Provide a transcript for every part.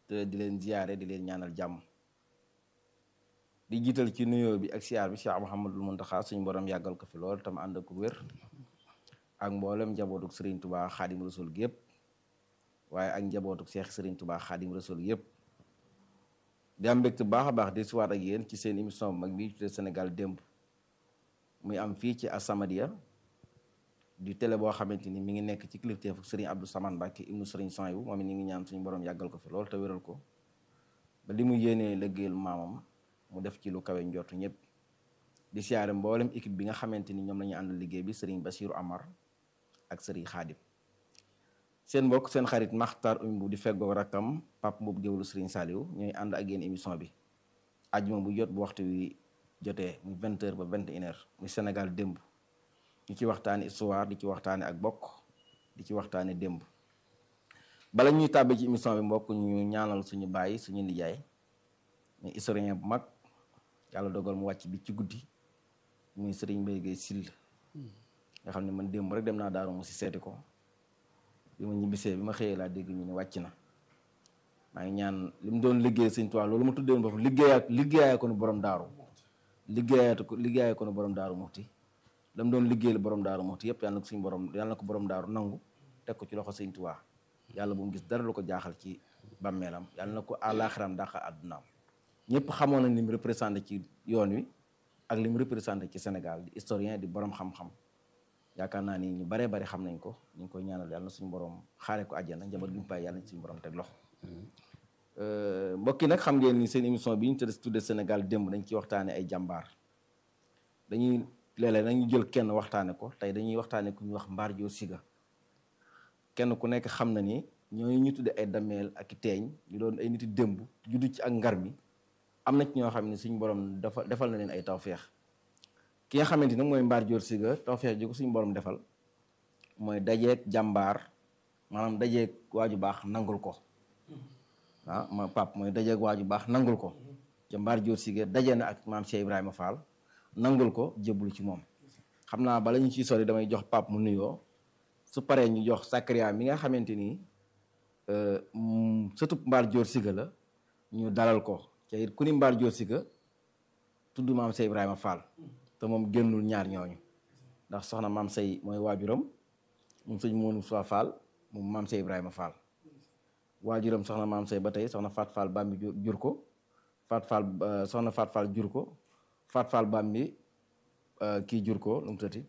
te di leen ziyaare di leen ñaanal jàmm di jiital ci nuyoo bi ak siyaar bi Cheikh Mouhamadul Muntaxa suñu borom yàggal ko fi lool tam ànd ak wér ak mboolem njabootuk Serigne Touba Xaadim Rasul gépp waaye ak njabootuk Cheikh Serigne Touba Xaadim Rasul yëpp di am mbégte baax a baax di suwaat ak yéen ci seen émission bu mag bi tuddee Sénégal démb muy am fii ci As-Samadiyya di télé boo xamante ni mi ngi nekk ci kilifteefu Serigne Abdou Samane Mbacke ibnu Serigne Sohaibou moom it ñu ngi ñaan suñu borom yàggal ko fi lool te wéral ko ba li mu yéenee liggéeyal maamam mu def ci lu kawe njortu ñëpp di siyaare mboolem équipe bi nga xamante ni ñoom la ñu àndal liggéey bi Serigne Bassirou Amar ak Serigne Khadim seen mbokk seen xarit Makhtar Oumou di feggoog rakkam Pape Mboup géwlu Serigne Saliou ñooy ànd ak yéen émission bi ajjuma bu jot bu waxtu wi jotee muy vingt heures ba vingt et une heures muy Sénégal démb ñu ci waxtaane histoire di ci waxtaane ak bokk di ci waxtaane démb bala ñuy tàbbi ci émission bi mbokk ñu ñaanal suñu bàyyi suñu nijaay muy historien bu mag yàlla dogal mu wàcc bi ci guddi muy Serigne Mbaye Guèye Sill nga xam ne man démb rek dem naa daaru mu si seeti ko bi ma ñibbisee bi ma xëyee laa dégg ñu ne wàcc na maa ngi ñaan li mu doon liggéey Sëñ Tuubaa loolu ma tuddee boppam liggéeyaa liggéeyaa ko nu borom daaru liggéeyaa ko liggéeyaa ko nu borom daaru muxti la mu doon liggéeyal borom daaru muxti yëpp yàlla na ko suñu borom yàlla na ko borom daaru nangu teg ko ci loxo Sëñ Tuubaa yàlla bu mu gis dara lu ko jaaxal ci bàmmeelam yàlla na ko àllaaxiram dàqa àddunaam ñëpp xamoon nañ li mu représenté ci yoon wi ak li mu représenté ci Sénégal di historien di borom xam-xam yaakaar naa ni ñu baree bari xam nañ ko ñu ngi koy ñaanal yàlla na suñu borom xaare ko àjjana njaboot gi mu bàyyi yàlla na suñu borom teg loxo mbokk yi nag xam ngeen ni seen émission bi ñu tuddee Sénégal démb dañ ciy waxtaane ay jàmbaar dañuy léeg-léeg nañu jël kenn waxtaane ko tey dañuy waxtaane ku ñuy wax Mbar Diop Siga kenn ku nekk xam na ni ñooñu ñu tuddee ay dameel ak i teeñ ñu doon ay niti démb juddu ci ak ngar mi am na ci ñoo xam ne suñu borom dafa defal na leen ay tawféex ki nga xamante ni mooy Mbar Diop Siga tawféex ji ko suñu borom defal mooy dajeeg jàmbaar maanaam dajeeg waaju baax nangul ko ah ma pap mooy dajeeg waaju baax nangul ko ca Mbar Diop Siga daje na ak maam Cheikh Ibrahima Fall nangul ko jébbalu ci moom xam naa bala ñu ciy sori damay jox pap mu nuyoo su paree ñu jox Sakariya mi nga xamante ni surtout Mbar Diop Siga la ñu dalal ko ca it ku ni Mbar Diop Siga tudd maam Cheikh Ibrahima Fall te moom génnul ñaar ñooñu ndax soxna maam say mooy waajuram moom sëñ Moonu Soa Fall moom maam say Ibrahima Fall waajuram soxna maam say ba tey soxna Faat Fall Bambi jur ko Faat Fall soxna Faat Fall jur ko Faat Fall Bambi kii jur ko lu mu tëti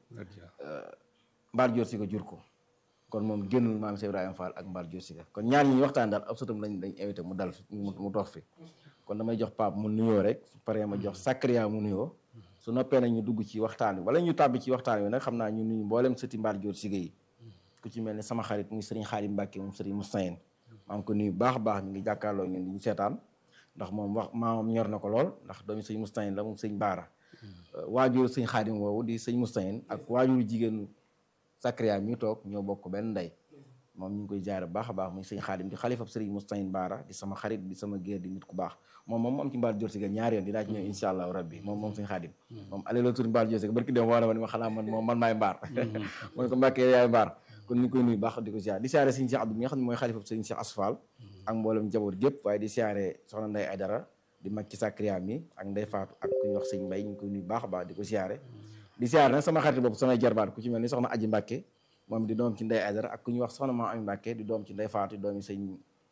Mbar Diop Siga jur ko kon moom génnul maam say Ibrahima Fall ak Mbar Diop Siga kon ñaar ñi ñu waxtaan daal ab sëtam lañ dañ invité mu dal mu toog fi kon damay jox Pape mu nuyoo rek su paree ma jox Sakariya mu nuyoo su noppee nag ñu dugg ci waxtaan wi wala ñu tàbbi ci waxtaan wi nag xam naa ñu nuyu mboolem sëti Mbar Diop Siga yi ku ci mel ni sama xarit muy sëriñ Xaadim Mbàkke moom sëriñ Moustahine maa ngi ko nuyu baax a baax mi ngi jàkkaarloo ñun di ñu seetaan ndax moom wax maamam ñor na ko lool ndax doomi sëñ Moustahine la moom sëñ Baara waajur sëñ Xaadim woowu di sëñ Moustahine ak waajuru jigéenu Sakariya mi toog ñoo bokk benn ndey moom ñu ngi koy jaare baax a baax muy sëñ Xaadim di xalifab sëriñ Moustahine Baara di sama xarit di sama géer di nit ku baax moom moom am ci Mbar Diop Siga ñaari yoon dinaa ci ñëw insha allahu rabbi moom moom sëñ Xaadim moom ale la tur Mbar Diop Siga barki dem woo na ma ni ma xanaa man moom man maay mbaar mooy ko mbàkkee yaay mbaar kon ñu ngi koy nuyu baax di ko siyaare di siyaare sëñ Cheikh Abdou mi nga xam ne mooy xalifab sëñ Cheikh Asfal ak mboolem njaboot gépp waaye di siyaare soxna Ndey Aydara di mag ci Sakariya mi ak Ndey Faatu ak ku ñuy wax sëñ Mbay ñu ngi koy nuyu baax a baax di ko siyaare di siyaare nag sama xarit boobu samay jarbaat ku ci mel ni soxna Aji Mbàkke moom di doom ci Ndey Aydara ak ku ñuy wax soxna Maam Ami Mbàkke di doom ci Ndey Faatu doomi sëñ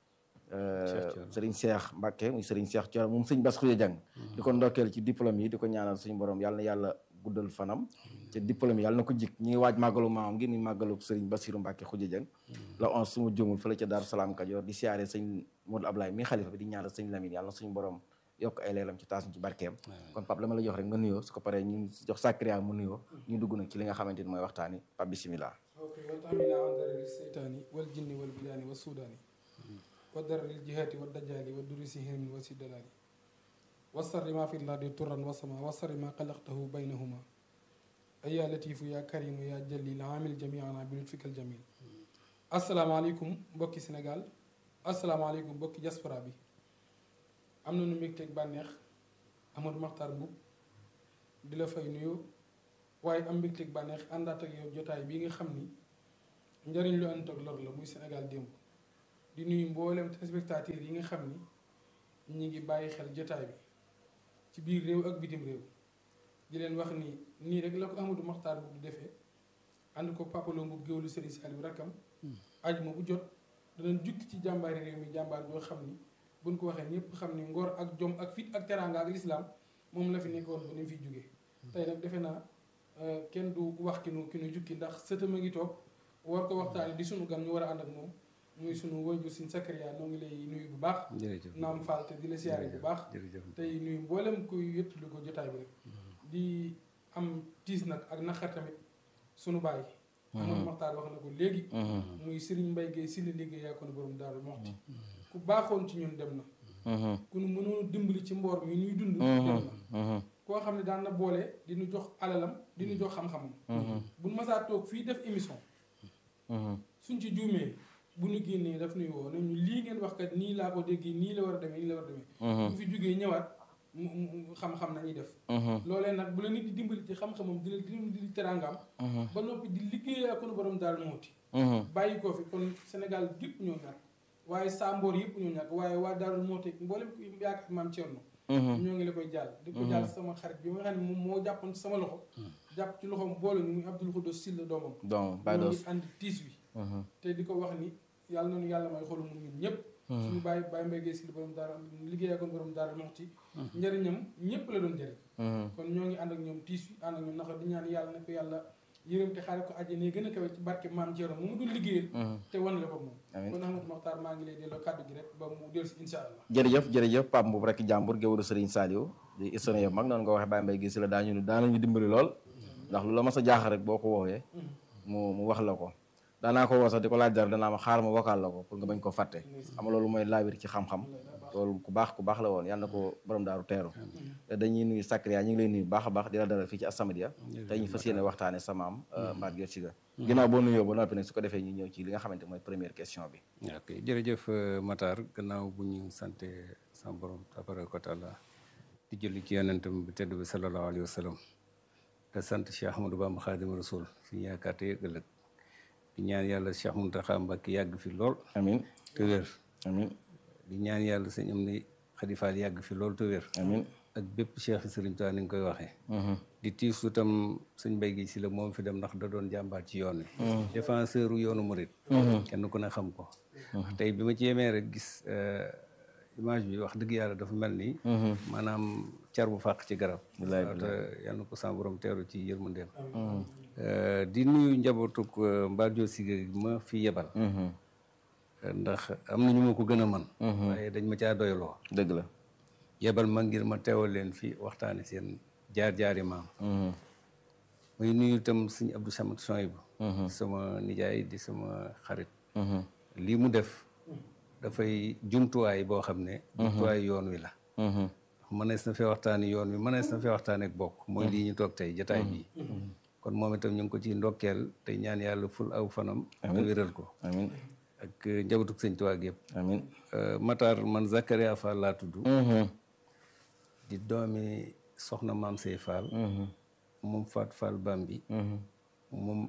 sëriñ Cheikh Mbàkke muy sëriñ Cheikh Thioro moom sëñ Bass Xuya Jang di ko ndokkeel ci diplôme yi di ko ñaanal suñu borom yàlla na yàlla guddal fanam te diplôme yi yàlla na ko jik ñi ngi waaj màggalu maamam gi ni màggalu sëriñ Bassirou Mbàkke Xuya Jang la on suma jëmul fële ca Daaru Salaam Kajoor di siyaare sëñ Modou Ablaye mi xalifa bi di ñaanal sëñ Lamine yàlla na suñu borom yokk ay leelam ci taas ci barkeem kon Pape la ma la jox rek nga nuyoo su ko paree ñu jox Sakariya mu nuyoo ñu dugg nag ci li nga xamante ni mooy waxtaani Pape bisimilah ok wa taamina an darari seytaani wal jinni wal bilaani wa suudaani wa darari jihaati wa dajaali wa durisi hirmi wa siddalaani wa sarri ma fi lardi turan wa sama wa sarri ma xalaqtahu baynahuma ayaa latifu yaa karimu yaa jalil amil jamiana bi lutfikal jamil asalaamaaleykum mbokki Sénégal asalaamaaleykum mbokki diaspora bi am na nu mbégteeg bànneex Amadou Makhtar Mboup di la fay nuyu waaye am mbégteeg bànneex àndaat ak yow jotaay bii nga xam ni njëriñ lu ànd ak lor la muy Sénégal démb di nuyu mboolem téléspectateurs yi nga xam ni ñi ngi bàyyi xel jotaay bi ci biir réew ak bitim réew di leen wax ni nii rek la ko Amadou Maxtaar bu du defee ànd ko papaloo bu géwlu Serigne Saliou rakkam ajuma bu jot danañ jukki ci jàmbaari réew mi jàmbaar joo xam ni buñ ko waxee ñëpp xam ni ngor ak jom ak fit ak teraanga ak lislaam moom la fi nekkoon ba ni mu fiy jógee tey nag defe naa kenn du wax ki nu ki nu jukki ndax sëtama ngi toog war ko waxtaane di sunu gan ñu war a ànd ak moom muy sunu wajur sin Sakariya noo ngi lay nuyu bu baax naam Fall te di la siyaare bu baax tey nuyu mboolem kuy yëttulu ko jotaay bi rek di am tiis nag ak naqar tamit sunu bàyyi Amadou Maxtaar wax na ko léegi muy Serigne Mbaye Guèye si la liggéey yaa ko ne borom Daaru Moxti ku baaxoon ci ñun dem na ku nu mënoon dimbali ci mboor mi ñuy dund dem na koo xam ne daan na boole di ñu jox alalam di ñu jox xam-xamam bu nu masaa toog fii def émission suñ ci juumee bu ñu génnee daf nuy woo nañu lii ngeen wax kat nii laa ko déggee nii la war a demee nii la war a demee bu fi jógee ñëwaat mu xam-xam nañuy def loolee nag bu la nit di dimbali ci xam-xamam di la di teraangaam ba noppi di liggéey ak ko borom daal mooti bàyyi ko fi kon Sénégal gépp ñoo ñàkk waaye Samboor yëpp ñoo ñàkk waaye waa Daaru Mooti mboolem ku yaakaar maam Thierno ñoo ngi la koy jàll di ko jàll sama xarit bi nga xam ne moom moo jàppoon sama loxo jàpp ci loxoom boole ñu muy Abdoul Khoudous Sylla doomam ñoo ngi ànd tiis wi te di ko wax ni yàlla noonu yàlla may xolu mu ñun ñëpp suñu bàyyi bàyyi mbay gee si li borom daara liggéey akoon borom daara moxti njëriñam ñëpp la doon jëriñ kon ñoo ngi ànd ak ñoom tiis wi ànd ak ñoom naka di ñaan yàlla na ko yàlla yërëm te xaare ko àjjana gën a kawe ci barke maam Thierno mu mu doon liggéeyal te wan la ko moom kon Ahmadou Maxtaar maa ngi lay delloo kàddu gi rek ba mu dellu si insha allah jërëjëf jërëjëf Pape Mboup rek jàmbur géwëlu Serigne Saliou di historien mag noonu nga waxee Baye Mbaye gis la daañu daanañu dimbali lool ndax lu la mas a jaax rek boo ko woowee mu mu wax la ko daanaa ko woo sax di ko laaj dara danaa ma xaar ma vocal la ko pour nga bañ ko fàtte xam loolu mooy laabir ci xam-xam loolu ku baax ku baax la woon yàlla na ko borom daaru teeru te dañuy nuyu Sakariya ñu ngi lay nuyu baax a baax di la dalal fii ci As-Samadiyya te ñu fas yéene waxtaane sa maam Mbaat Dior Sylla ginnaaw boo nuyoo ba noppi nag su ko defee ñu ñëw ci li nga xamante mooy première question bi ok jërëjëf Matar gannaaw bu ñu sante sama borom tabaraka wa taala di julli ci yonentam bi tedd bi sallallahu alayhi wa sallam te sant Cheikh Ahmadou Bamba Xaadimu Rasul suñu yaakaar te ëllëg di ñaan yàlla Cheikh Mountakha Mbacké yàgg fi lool amin te wér amin di ñaan yàlla sëñ am ni xalifaal yàgg fi lool te wér amin ak bépp Cheikh Sëriñ Tuubaa ni nga koy waxee di tiisu tam sëñ Mbaye Guèye Sylla moom fi dem ndax da doon jàmbaar ci yoon wi défenseur u yoonu murit kenn ku ne xam ko tey bi ma ci yemee rek gis image bi wax dëgg yàlla dafa mel ni maanaam car bu fàq ci garab waaw te yal na ko sa borom teeru ci yërmandeem di nuyu njabootuk Mbaat Dior Sylla ma fi yebal ndax am na ñu ma ko gën a man waaye dañ ma caa doyloo dëgg la yebal ma ngir ma teewal leen fi waxtaane seen jaar-jaari maam muy nuyu itam suñu Abdou Samad Soyibu sama nijaay di sama xarit lii mu def dafay jumtuwaay boo xam ne jumtuwaay yoon wi la mënees na fee waxtaani yoon wi mënees na fee waxtaane ak bokk mooy lii ñu toog tey jataay bii kon moom itam ñu ngi ko ci ndokkeel te ñaan yàlla ful aw fanam te wéral ko amin ak njabootug sëñ Tuubaa yëpp amin Matar man Zakaria Fall laa tudd di doomi soxna maam Sey Fall moom Faat Fall Bambi moom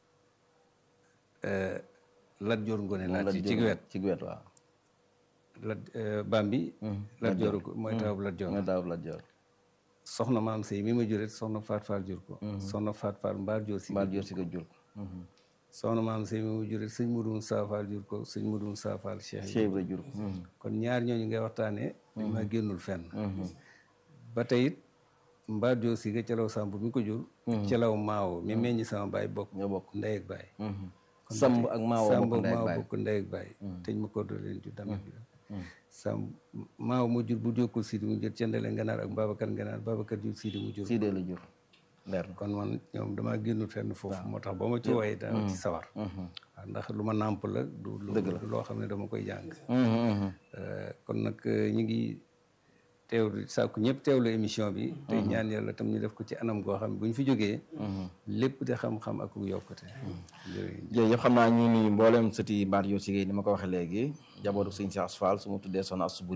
Lat Joor Ngone laa ci ci wet ci wet waaw Lat Bambi Lat Joor mooy tawab Lat Joor mooy tawab Lat Joor soxna maam Sey mi ma juret soxna Faat Fall jur ko soxna Faat Fall Mbaar Joor si Mbaar Joor si ko jur soxna maam Sey mi ma juret sëñ Mudu Saafaal jur ko sëñ Mudu Saafaal Cheikh Cheikh Ibra jur kon ñaar ñooñu ngay waxtaanee dañ ma génnul fenn ba tey it Mbaar Joor si ga calaw Samb mi ko jur calaw Maawo mi meññi sama baay bokk ñoo bokk ndey ak baay Samb ak Maawo Samb bokk ak ndey ak Maawo baay bokk ndey ak baay teñ ma ko do leen jur damit bi Samb Maawo mu jur bu jokkul Sidi mu jur cendale nganaar ak Babacar nganaar Babacar jur Sidi mu jur Sidee la jur leer na kon man ñoom damaa génnul fenn foofu moo tax ba ma ci wooyee dama ci sawar waaw ndax lu ma nàmp la du lu du loo xam ne dama koy jàng kon nag ñu ngi teewlu sàkku ñëpp teewlu émission bi te ñaan yàlla tam ñu def ko ci anam goo xam ne bu ñu fi jógee lépp di xam-xam ak yokkute jërëjëf jërëjëf xam naa ñu nuyu mboolem sëti Mbaat Dior Sylla ni ma ko waxee léegi jabootu sëñ Cheikh Fall su ma tuddee soxna Astou Buri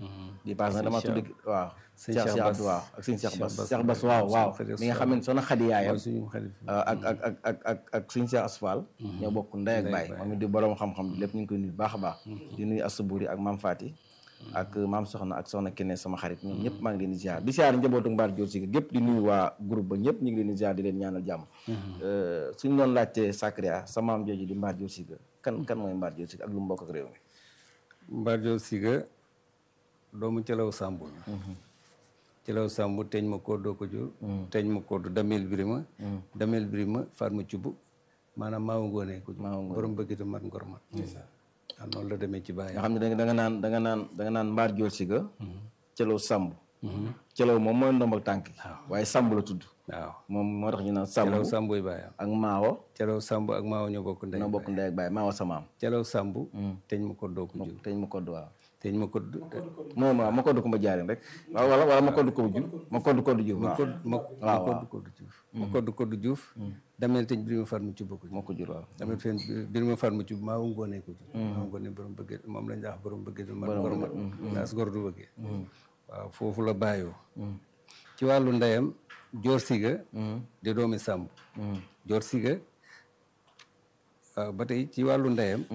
di paas na dama tudd waaw Sëñ Cheikh Cheikh Cheikh Bass. Abdou waaw ak sëñ Cheikh Cheikh Bass Bass. Cheikh Bass waaw waaw Suñu xarit mi nga xam ne soxna Xadi yaayam mooy suñu xarit ak ak ak ak ak ak sëñ Cheikh Asfal ñoo bokk ndey ak baay moom it di borom xam-xam bi lépp ñu ngi koy nuyu bu baax a baax di nuyu Asuburi ak maam Fati ak maam soxna ak soxna Kene sama xarit ñoom ñëpp maa ngi leen di ziar di ziar njabootu Mbaar Diop si gépp di nuyu waa groupe ba ñëpp ñu ngi leen di ziar di leen ñaanal jàmm suñu doon laajtee Sakria sa maam jooju di Mbaar Diop si kan kan mooy Mbaar Diop si ak lu mu bokk ak réew mi Mbaar Diop Siga doomu Calaw Samb la Calaw Samb teñ ma koddoo ko jur teñ ma koddu damel birima damel birima Fatma Cubb maanaam maawa ngoonee ko jur borom bëggitu mat ngor mat waaw noonu la demee ci bàyyi nga xam ne da nga da nga naan da nga naan da nga naan Mbaar Diop si Calaw Samb Calaw moom mooy ndombal tànk yi waaye Samb la tudd waaw moom moo tax ñu naan Samb Calaw Samboy bàyyam ak Maawo Calaw Samb ak maawa ñoo bokk ndey ñoo bokk ndey ak baay Maawo sa maam Calaw Samb teñ ma koddoo ko jur teñ ma kodd waaw teñ ma kodd moom waaw ma kodd ko ma jaarin rek waaw wala wala ma kodd ko ju ma kodd kodd ju waaw ma ma kodd kodd juuf ma kodd kodd juuf damel teñ birima Fatma Cubb ko jur moo ko jur waaw damit fen birima Fatma Cubb maawa ngoonee ko jur maawa ngoonee borom bëggee moom lañ wax borom bëggee du mat gor mat naas gor du bëggee waaw foofu la bàyyoo ci wàllu ndeyam joor siga di doomi sàmb joor siga waaw ba tey ci wàllu ndeyam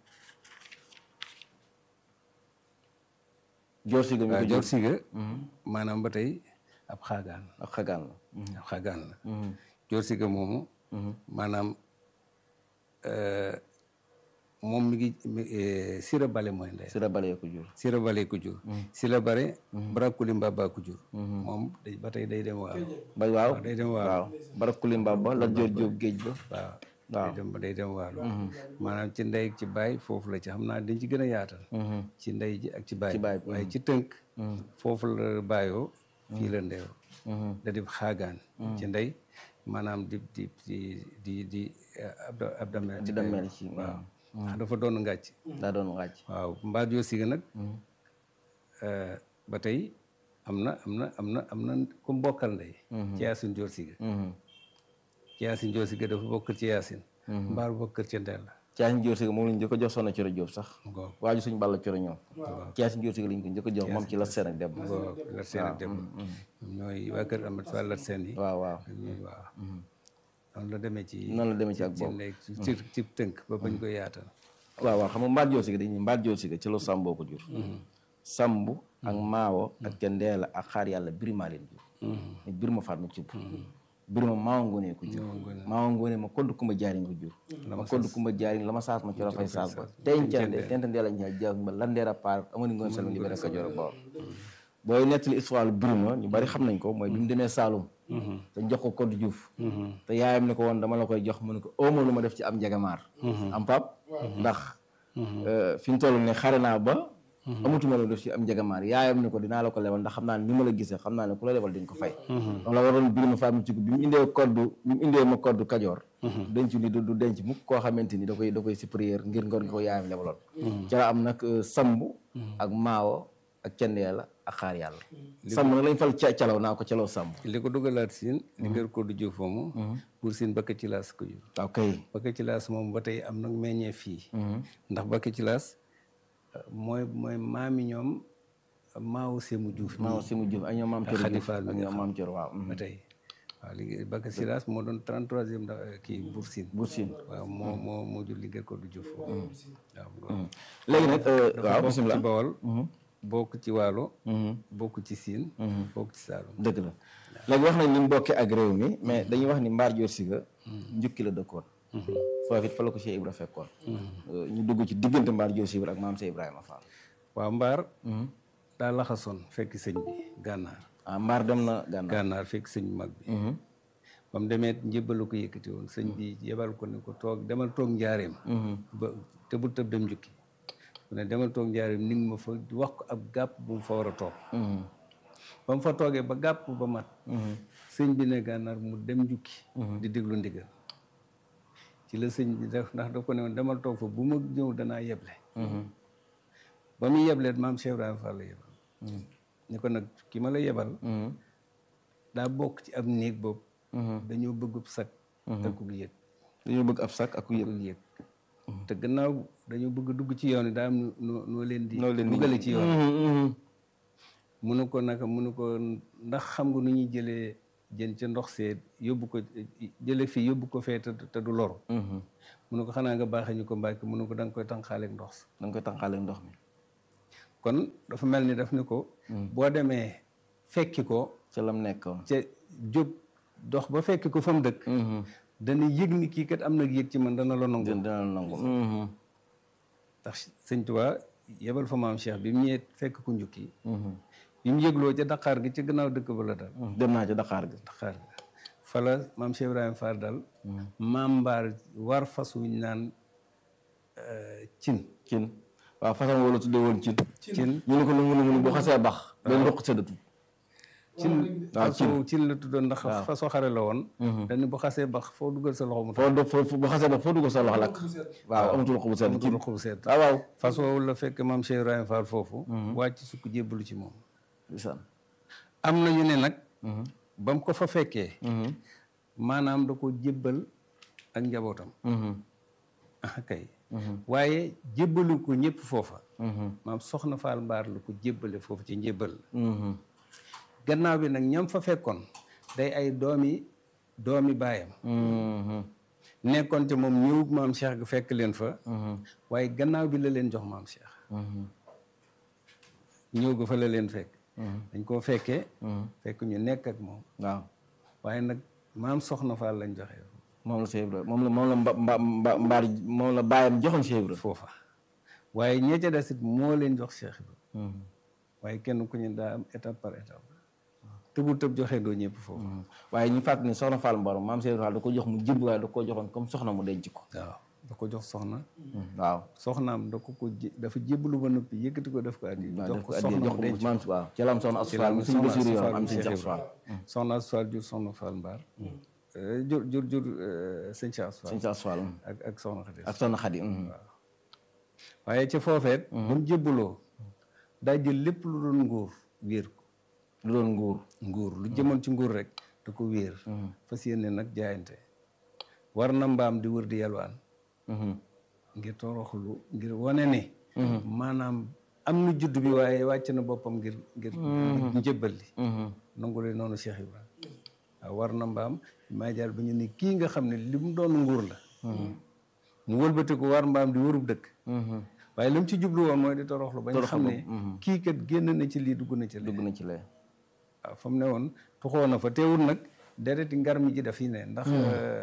joor si ga mi waaw ko joor jur siga maanaam ba tey ab xaagaan ak xagaan la ab xaagaan la joor siga moomu maanaam euh, moom mi ngi mi- eh, sira bale mooy ndey si la balee ko jur sira bale ko jur sira bare barakuli mbaba ko jur moom day ba tey day dem waaw ba waaw day dem waaw waaw barak kulimba ba la joor jóob géej ba waaw day dem day dem waalo maanaam ci ndey ak ci baay foofu la ci xam naa dañ ci gën a yaatal ci ndey ji ak ci baay baay bi. waaye ci tënk foofu la baayoo fii la ndeewoo da di xaagaan ci ndey maanaam di di di di di abda abdamel di demel ci waaw ndax dafa doon ngàcc daa doon wàcc waaw mbaar joo siga nag eh, ba tey am na am na am na am na ku mbokkal ndey ci yaasin joor siga ci yaasin joor siga dafa bokkal ci yaasin mbaar bokkal ci ndey la caasin joor si ga moom lañ njëkk a jox soxna coro jóob sax ngoo waaju suñ balla coro ñoom caasin joor si ga lañ ko njëkk a jox moom ci la seen ak dem ngoo lat seen ak dem ñooy waa kër amat fa lat seen yi waaw waaw ñooy waaw noonu la demee ci noonu la demee ci ak ci boobu ndey ci ci tënk ba bañ koy yaatal waaw waaw xam nga mbaat joor si ga dañuy mbaat joor si ga ci la sàmboo ko jur sàmb ak maawo ak ca ndeela ak xaar yàlla birima leen jur mais birima faat ma cubb birima maawa ngoonee ko jur maawa ngoonee ma kodd kumba jaariñ ko jur ma kodd kumba jaariñ la ma saas ma coro fay saas ba tencande tenta ndeela ñaa jaag ba landeera paar amani ngoon sal libéré Kajoor ak Bawol booy nettali histoire birima ñu bari xam nañ ko mooy bi mu demee Saalum te jox ko kodd juuf te yaayam ne ko woon dama la koy jox mu ne ko ooma lu ma def ci am njagamaar am pap ndax fi ñu toll ne xare naa ba amatuma la def ci am njagamaar yaayam ne ko dinaa la ko lebal ndax xam naa ne ni ma la gisee xam naa ne ku la lebal dañ ko fay donc la waroon birima faat ma ci bi mu indee koddu bi mu indee ma koddu kajoor denc ni du du denc mukk koo xamante ni da koy da koy supérieur ngir ngor nga ko yaayam lebaloon ca la am nag samb ak maawo ak cendeela ak xaar yàlla samb nag lañ fal ca calaw naa ko calaw samb li ko dugalaat siin li ngër ko du jëf moomu pour siin bakka ci laas ko jur waaw kay bakka ci laas moom ba tey am nag meññee fii ndax bakka ci laas mooy mooy maami ñoom maawu semu juuf maawo si mu juf ak ñoom maam coro Xadi Juuf Faal ak mi nga ñoom maam coro waaw ba tey waaw léegi bakka ci laas moo doon 33e da kii Buur Siin Buur Siin waaw moo moo moo jur li ngër ko du jëf waaw léegi nag waaw bokk ci bisimilah Bawol bokk ci Waalo bokk ci Siin bokk ci Saalum dëgg la léegi wax nañ ni mu bokkee ak réew mi mais dañuy wax ni mbaar joor siga njukki la dëkkoon foofu it fa la ko Cheikh Ibra fekkoon ñu dugg ci diggante mbaar joor siga ak maam Cheikh Ibrahima Fall waaw mbaar daa laxasoon fekk sëñ bi gànnaar ah mbaar dem na gànnaar gànnaar fekk sëñ bu mag bi ba mu demee njëbbalu ko yëkkati woon sëñ bi yebal ko ne ko toog demal toog njaareem ba te bul tëb dem njukki mu ne demal toog njaareem ni nga ma fa wax ko ab gàpp bu mu fa war a toog ba mu fa toogee ba gàpp ba mat sëñ bi ne gànnaar mu dem njukki di déglu ndigal ci la sëñ bi def ndax daf ko ne woon demal toog fa bu ma ñëw danaa yeble ba muy yebleet maam Cheikh Ibrahima Fall la yebal ni ko nag ki ma la yebal daa bokk ci ab néeg boobu dañoo bëggub sag ak ku yëg dañoo bëgg ab sac ak ku yëg ku yëg te gannaaw dañoo bëgg dugg ci yoon yi daa am noo noo leen di noo leen di duggale ci yoon munu ko naka munu ko ndax xam nga nu ñuy jëlee jën ca ndox seet yóbbu ko jële fii yóbbu ko fee te te du loru munu ko xanaa nga baaxee ñu ko mbàkki munu ko da nga koy tànqaaleeg ndox da nga koy tànqaale ndox mi kon dafa mel ni daf ni ko boo demee fekki ko ca lam nekkoon ca jóg dox ba fekki ko fa mu dëkk dana yëg ni kii kat am na yëg ci man dana la nangu dina la nangu ndax sëñ Tuubaa yebal fa maam Cheikh bi mu ñëwee fekk ku njukki bi mu yëgloo ca Dakar gi ci gannaaw dëkk ba la dal dem naa ci Dakar gi Dakar gi fa la maam Cheikh Ibrahima Fall dal maam mbaar war fas wuñ naan cin cin waaw façon wala tuddee woon cin cin ñu ne ko lu mu ne bu xasee bax benn ndox séddatu cin waaw façon cin la tuddoon ndax façon xare la woon dañu bu xasee bax foo dugal sa loxo mu foo do foo bu xasee bax foo dugg sa loxo lakk waaw amatul xobu sedd amatul xobu sedd waaw waaw fas woowu la fekk maam Cheikh Ibrahima Fall foofu wàcc sukk jébbalu ci moom lisaan am na ñu ne nag ba mu ko fa fekkee maanaam da ko jébbal ak njabootam ah kay waaye jébbalu ko ñëpp foofa maam soxna Fall Mbaar la ko jébbale foofu ci njébbal la gannaaw bi nag ñam fa fekkoon day ay doomi doomi baayam nekkoon te moom ñëw maam Cheikh ga fekk leen fa waaye gannaaw bi la leen jox maam Cheikh ñëw ga fa la leen fekk dañ koo fekkee fekk ñu nekk ak moom waaw waaye nag maam soxna Fall lañ joxe moom la Cheikh Ibra moom la moom la mba mba mba mbaar moom la bàyyam joxoon Cheikh Ibra foofa waaye ñee ca des it moo leen jox Cheikh Ibra waaye kenn ku ñu daa am étape par étape tëbul tëb joxe doo ñëpp foofu waaye ñu fàttali ni soxna Fall Mbarom maam Cheikh Ibra Fall da ko jox mu jëbb waaye da koo joxoon comme soxna mu denc ko waaw da ko jox soxna waaw soxnaam da ko ko jé- dafa jébbalu ba noppi yëkkati ko def ko addi waaw jox def ko ko addi soxna jox mu ko denc maam waaw ci la am soxna Asu Fall mu suñu soxna Basiru Asu yoon Fall am mu suñu Cheikh Asu Fall soxna Asu Fall jur soxna Fall Mbaar jur jur jur sëñ Cheikh Asu Fall suñu Asu Fall ak ak soxna Xadi ak soxna Xadi waaye ca foofeet ba mu jébbaloo daa jël lépp lu doon nguur wéer ko lu doon nguur nguur lu jëmoon ci nguur rek da ko wéer fas yéene nag jaayante war na mbaam di wër di yalwaan ngir toroxlu ngir wane ne maanaam am na judd bi waaye wàcc na boppam ngir ngir njëbbal li nangu leen noonu Cheikh Ibrahima waaw war na mbaam maa jaar ba ñu ne kii nga xam ne li mu doon nguur la mu wëlbati ko war mbaam di wërub dëkk waaye li mu ci jublu woon mooy di toroxlu ba ñu xam ne kii kat génn na ci lii dugg na ci lii dugg na ci lee waaw fa mu ne woon tuxoo na fa teewul nag dereti ngar mi ji dafiy ne ndax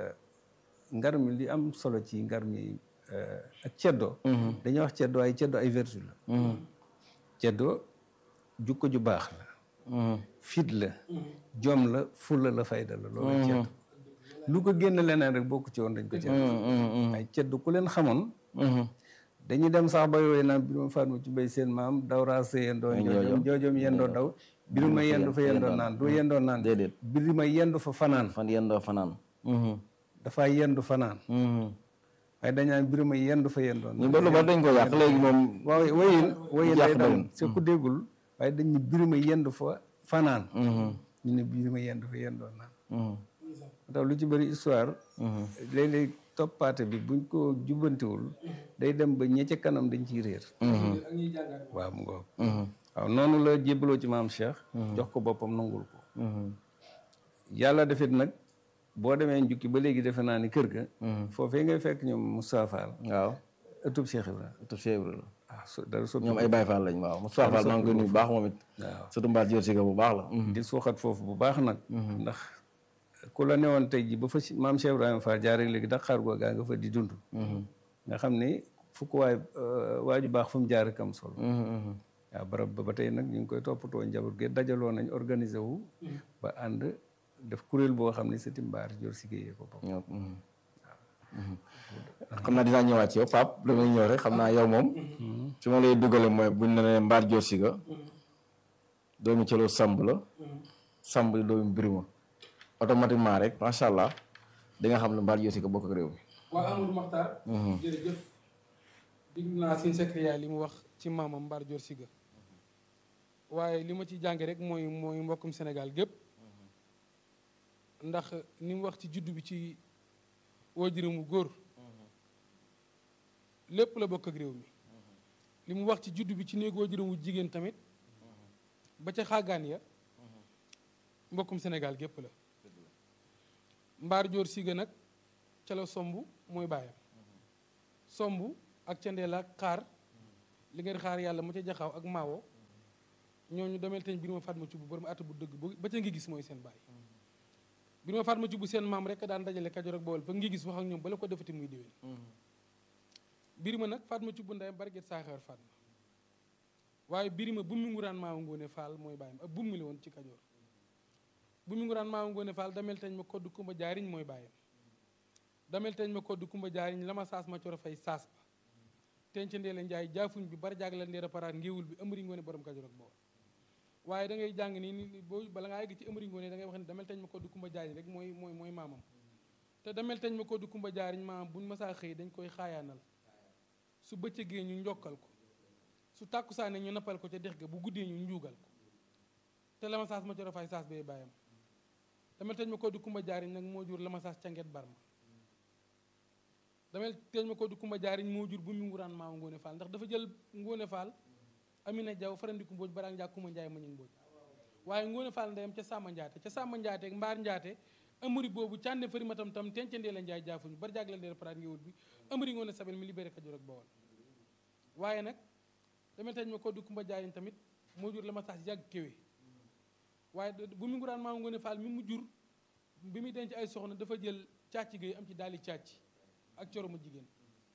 ngar mi li am solo ci ngar mi ak ceddo dañuy wax ceddo ay ceddo ay vertu la ceddo jukko ju baax la fit la jom la fulla la fayda la loolu ceddo lu ko génn leneen rek bokku ci woon dañ ko ceddo ay ceddo ku leen xamoon dañuy dem sax ba yooyu naan bi ma faat ma ci bay seen maam daw raa sa yendoo njoojom njoojom yendoo daw biri ma yendu fa yendoo naan doo yendoo naan déedéet biri ma yendu fa fanaan fan yendoo fanaan dafa yendu fanaan waaye dañaan biri ma yendu fa yendoo ñu naan ba lu ba dañ ko yàq léegi moom waaw wayin wayin day Yàq daw doyul. c'est ku déggul waaye dañ ne biri ma yendu fa fanaan ñu ne biri ma yendu fa yendoo naan tax lu ci bëri histoire léeg-léeg toppaate bi buñ ko jubbantiwul day dem ba ñe ca kanam dañ ciy réer ak ñuy jàngaat waaw mu ngoog waaw noonu la jébbaloo ci maam Cheikh jox ko boppam nangul ko yàlla defit nag boo demee njukki ba léegi defe naa ni kër ga foofee ngay fekk ñoom Moustapha Fall waaw ëttub Cheikh Ibra te Cheikh Ibra la waaw so dara soppi ñoom ay Baye Fall lañ waaw Moustapha Fall maa ngi koy nuyu bu baax moom it waaw surtout mbaat jor si ga bu baax la di suuxat foofu bu baax nag ndax ku la newoon tey ji ba fa si- maam Cheikh Ibrahima Fall jaare léegi Dakar goo gaa nga fa di dund nga xam ni fukk waay waaju baax fu mu jaar kam solo waaw barab ba ba tey nag ñu ngi koy toppatoo njaboot gi dajaloo nañ organiser wu ba ànd def kuréel boo xam ne sëti mbaar jor si géeyee ko bopp ñoo xam naa dinaa ñëwaat ci yow Pape damay ñëw rek xam naa yow moom fi ma lay duggale mooy buñ ne nee mbaar joor si ga doomi cëloo samb la samb di doomi birima automatiquement rek macha allah di nga xam ne mbaar joor si ga bokk ak réew mi waa Amadou Makhtar jërëjëf digg naa seen secrétaire li mu wax ci maamam Mbar Dior Siga waaye li ma ci jànge rek mooy mooy mbokkum Sénégal gépp ndax ni mu wax ci juddu bi ci waajuramu góor lépp la bokk ak réew mi li mu wax ci juddu bi ci néegu waajuramu jigéen tamit ba ca xaagaan ya mbokkum Sénégal gépp la mbaar joor siga nag ca la somb mooy baayam somb ak ca ndeel ak xaar li ngeen xaar yàlla mu ca jaxaw ak maawo ñooñu demel teñ bir ma faat ma ci bu borom at bu dëgg ba ca ngi gis mooy seen baay bir ma faat ma ci bu seen maam rek daan dajale Kajoor ak Bawol fa ngi gis wax ak ñoom bala ko defati muy déwén birima nag Fatma ci bu ndeyam barget saaxewar Fatma waaye birima bu mu nguraan maawa ngoone faal mooy bàyyam ak bu mu la woon ci kajoor bu mu nguraan maawa ngoone faal damel tañ ma kodd kumba jaariñ mooy bàyyam damel tañ ma kodd kumba jaariñ la ma saas ma coro fay saas ba tenc ndeela njaay jaafuñ bi bar jaag la ndeera paraat ngéewul bi ëmëri ngoone borom kajoor ak bawol waaye da ngay jàng nii ni boo bala ngaa yegg ci ëmëri ngoone da ngay wax ne damel tañ ma kodd kumba jaariñ rek mooy mooy mooy maamam te damel tañ ma kodd kumba jaariñ maamam buñ masaa xëy dañ koy xaayaanal su bëccëgee ñu njokkal ko su tàkkusaane ñu nappal ko ca dex ga bu guddee ñu njuugal ko te lama saas ma coro fay saas bee bàyyam damel teñ ma ko du kumba jaariñ nag moo jur lama saas canget barma damel teñ ma ko du kumba jaariñ moo jur bu mu nguraan maaw ngoone faal ndax dafa jël ngoone faal amina jaw farandiku mbooj baraang njaag kuma njaay mañu mbooj waaye ngoone faal ndeyam ca sàmma njaate ca sàmma njaate mbaar njaate amari boobu cànne fari matam tam tencandee la njaay jaafuñu bar jaag la ndeer paraat ngéwul bi amari ngoone sabel mi libéré Kajoor ak Bawol waaye nag damel tañ ma ko du kumba jaariñ tamit moo jur la ma sax yàgg kéwe waaye bu mu nguraan maam ngoone faal mi mu jur bi muy denc ay soxna dafa jël càcc gay am ci daali càcc ak coro mu jigéen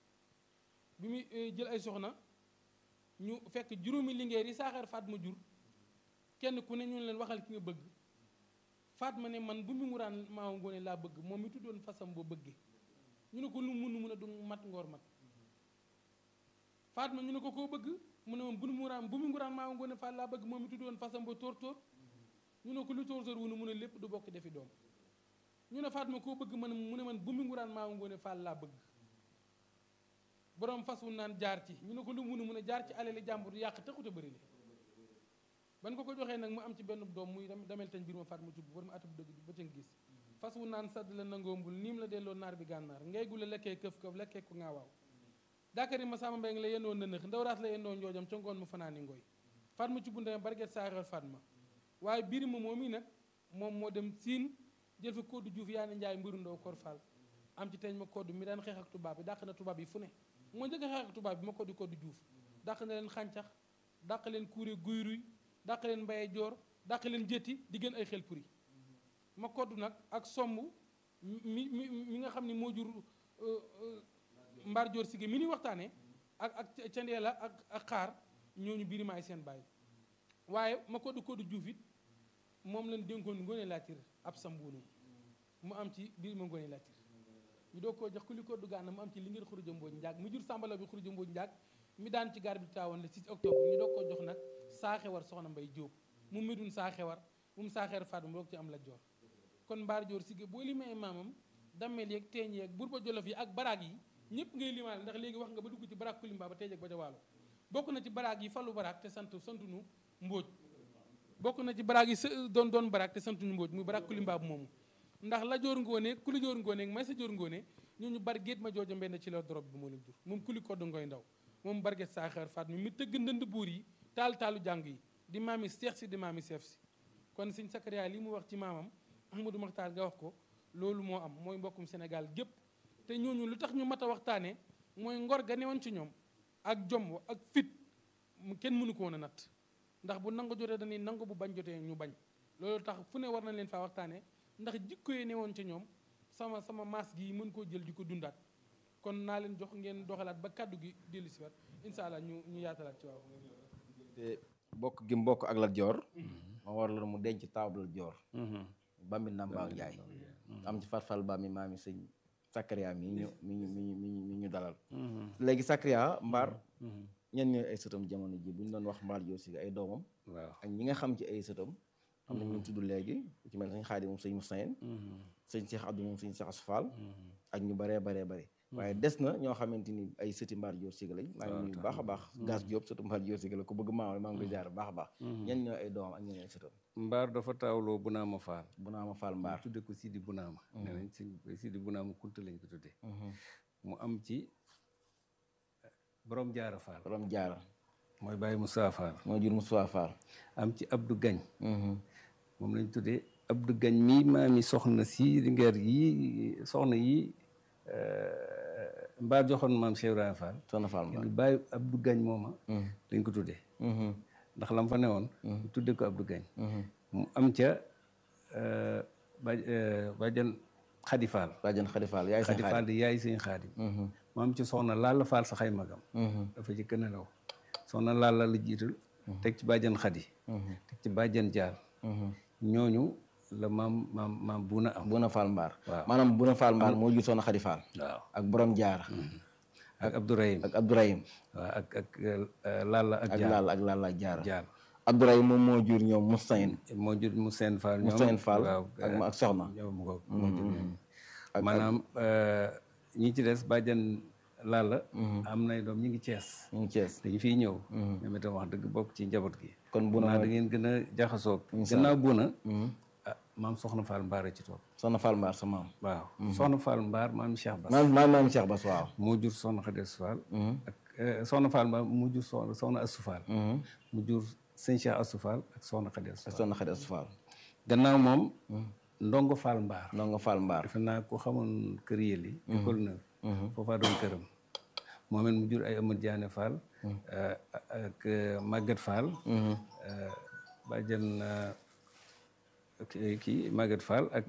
bi muy jël ay soxna ñu fekk juróomi lingeer yi saaxeer faat ma jur kenn ku ne ñu leen waxal ki nga bëgg faat ma ne man bu mu nguraan maam ngoone laa bëgg moom mi tuddoon fasam boo bëggee ñu ne ko lu mun mun a du mat ngoor mat faat ma ñu ne ko koo bëgg mu ne moom bu mu nguraan bu mu nguraan maa ngoone faal laa bëgg moom mi tuddoon fasam ba tóor tóor ñu ne ko lu tóor tóor wu ne mu ne lépp du bokk defi doom ñu ne faat ma koo bëgg man mu ne man bu mu nguraan maa ngoone faal laa bëgg borom fas wu naan jaar ci ñu ne ko lu mu ne mu ne jaar ci alali jàmbur yàq taxut a bëri le ban ko ko joxee nag mu am ci benn doom muy damel tañ biir ma faat ma cubb borom at bu dëgg ba ca gis fas wu naan sadd la nangoombul niim la delloo naar bi gànnaar ngay gu la lekkee këf këf lekkee ko ngaa waaw daakari ma sama mbéy la yendoo nënëx ndawraat la yendoo njoojam ca ngoon mu fanaani ngoy Fatma ci bundame barget saaxewar Fatma waaye biir ma moom i nag moom moo dem siin jël fa koddu juuf yaa ne njaay mbiru ndaw kor fall am ci teñ ma koddu mi daan xeex ak tubaab bi dàq na tubaab yi fu ne moo njëkk a xeex ak tubaab bi ma koddu koddu juuf dàq na leen xàncax dàq leen kuure guyruy dàq leen mbaye joor dàq leen jëtti di gën ay xel puri ma koddu nag ak somb mi mi mi nga xam ne moo jur mbaar joor sige mi ni waxtaane ak ak candeela ak ak xaar ñooñu biir maay seen bàyyi waaye ma koddu koddu juuf it moom lañ dénkoon ngoone laatir ab sambuunum mu am ci biir ma ngoone laatir ñu doo koo jox ku li koddu gaana mu am ci li ngeen xuruja mbooj njaag mi jur sàmbalaw bi xuruja mbooj njaag mi daan ci gaar bi taawoon le 6 octobre ñu doo koo jox nag saaxewar soxna mbay jóob mu medun saaxewar mu saaxeer faat mu doog ci am la joor kon mbaar joor sige boo limee maamam dammeel yeeg teeñ yeeg burba jolof yi ak baraag yi ñëpp ngay limaale ndax léegi wax nga ba dugg ci baraag kulimba ba teej ak ba ca waalo bokk na ci baraag yi falu baraag te sant santunu mbóoj bokk na ci baraag yi doon doon baraag te santuñu mbóoj muy baraag kulimba bu moomu ndax la joor ngoone kuli joor ngoone may sa joor ngoone ñooñu bar géet ma jooja mbenn ci la dorob bi moo leen jur moom kuli kodd ngoy ndaw moom barget saaxeer faat mi mi tëgg ndënd buur yi taal taalu jàng yi di maami seex si di maami seef si kon sëñ Sakariya li mu wax ci maamam Ahmadou Maxtaar nga wax ko loolu moo am mooy mbokkum Sénégal gépp te ñooñu lu tax ñu mat a waxtaane mooy ngor ga newoon ci ñoom ak jom ak fit kenn mënu ko woon a natt ndax bu nangu jotee dañuy nangu bu bañ jotee ñu bañ loolu tax fu ne war nañ leen faa waxtaane ndax jikko yi newoon ci ñoom sama sama maas gi mën koo jël di ko dundaat kon naa leen jox ngeen doxalaat ba kàddu gi dellu si waat incha allah ñu ñu yaatalaat ci waaw te bokk gi mbokk ak Lat Joor ma war la mu denc table Joor bambi Namba Njaay am ci farfal ba mi maami sëñ Sakariya mi ñu mi ñu mi ñu mi ñu mi ñu dalal léegi Sakariya mbaar ñen ñooy ay sëtam jamono ji bu ñu doon wax mbaar Joor si ay doomam waaw ak ñi nga xam ci ay sëtam am na ñu tudd léegi ku ci mel sëñ Xaadim moom sëñ Musayn sëñ Cheikh Abdou moom sëñ Cheikh Asfal ak ñu baree baree bare waaye des na ñoo xamante ni ay sëti mbaar joor siga lañ maa ngi nuyu baax a baax gas Diop sëtu mbaar joor siga la ku bëgg maam maa ngi koy jaar baax a baax ñen ñoo ay doomam ak ñen ay sëtam mbaar dafa taawloo bunaama faal bu naa ma faal mbaar tudde ko Sidi bunaama nee nañ si Sidi bunaama kunta lañ ko tudde mu am ci borom jaara faal borom jaara mooy Baye Moussa Fall moo jur Moussa Fall am ci Abdou Gagne moom lañ tuddee Abdou Gagne mii maami soxna si Linguère yi soxna yi mbaa joxoon maam Cheikh Ibrahima Fall soxna Fall Mbaar Baye Abdou Gagne mooma lañ ko tuddee ndax lam fa newoon ñu tuddee ko Abdou Gagne mu am ca ba bajan Xadi Fall bàjjan Xadi Fall yaay sa Xadi Fall di yaay sëñ Xaadim mu am ci soxna Lalla Fall sa xay magam dafa ci gën a law soxna Lalla la jiital teg ci bàjjan Xadi teg ci bàjjan Jaar ñooñu la maam maam maam buuna am Buna Fall Mbaar waaw maanaam Buna Fall Mbaar moo jur soxna Xadi Fall waaw ak borom jaara ak Abdourahim ak Abdourahim waaw ak ak Lalla ak ak Jaar Lalla ak Lalla ak jaara Jaar Abdourahim moom moo jur ñoom Moussaïn moo jur mu seen Fall ñoom Moussaïn Fall waaw ak ma ak soxna ñoom ko moo jur ñooñu maanaam ñi ci des bàjjan Lalla am nay doom ñi ngi Cees ñu ngi Cees dañu fiy ñëw ñoom itam wax dëgg bokk ci njaboot gi kon Buna naa da ngeen gën a jaxasoog gannaaw Buna ah maam soxna Fall Mbaar a ci topp soxna Fall Mbaar sa maam waaw soxna Fall Mbaar maam Cheikh Bass maam maam maam Cheikh Bass waaw moo jur soxna Xades Fall ak soxna Fall Mbaar mu jur soxna soxna Astou Fall mu jur sëñ Cheikh Astou Fall ak soxna Xades Fall soxna Xadi Astu Fall gannaaw moom ndongo Fall Mbaar ndongo Fall Mbaar defe naa ko xamoon kër yëli école neuf foofaa doon këram moom it mu jur ay Amadou Diané Fall ak Maguette Fall bàjjen kii Maguette Fall ak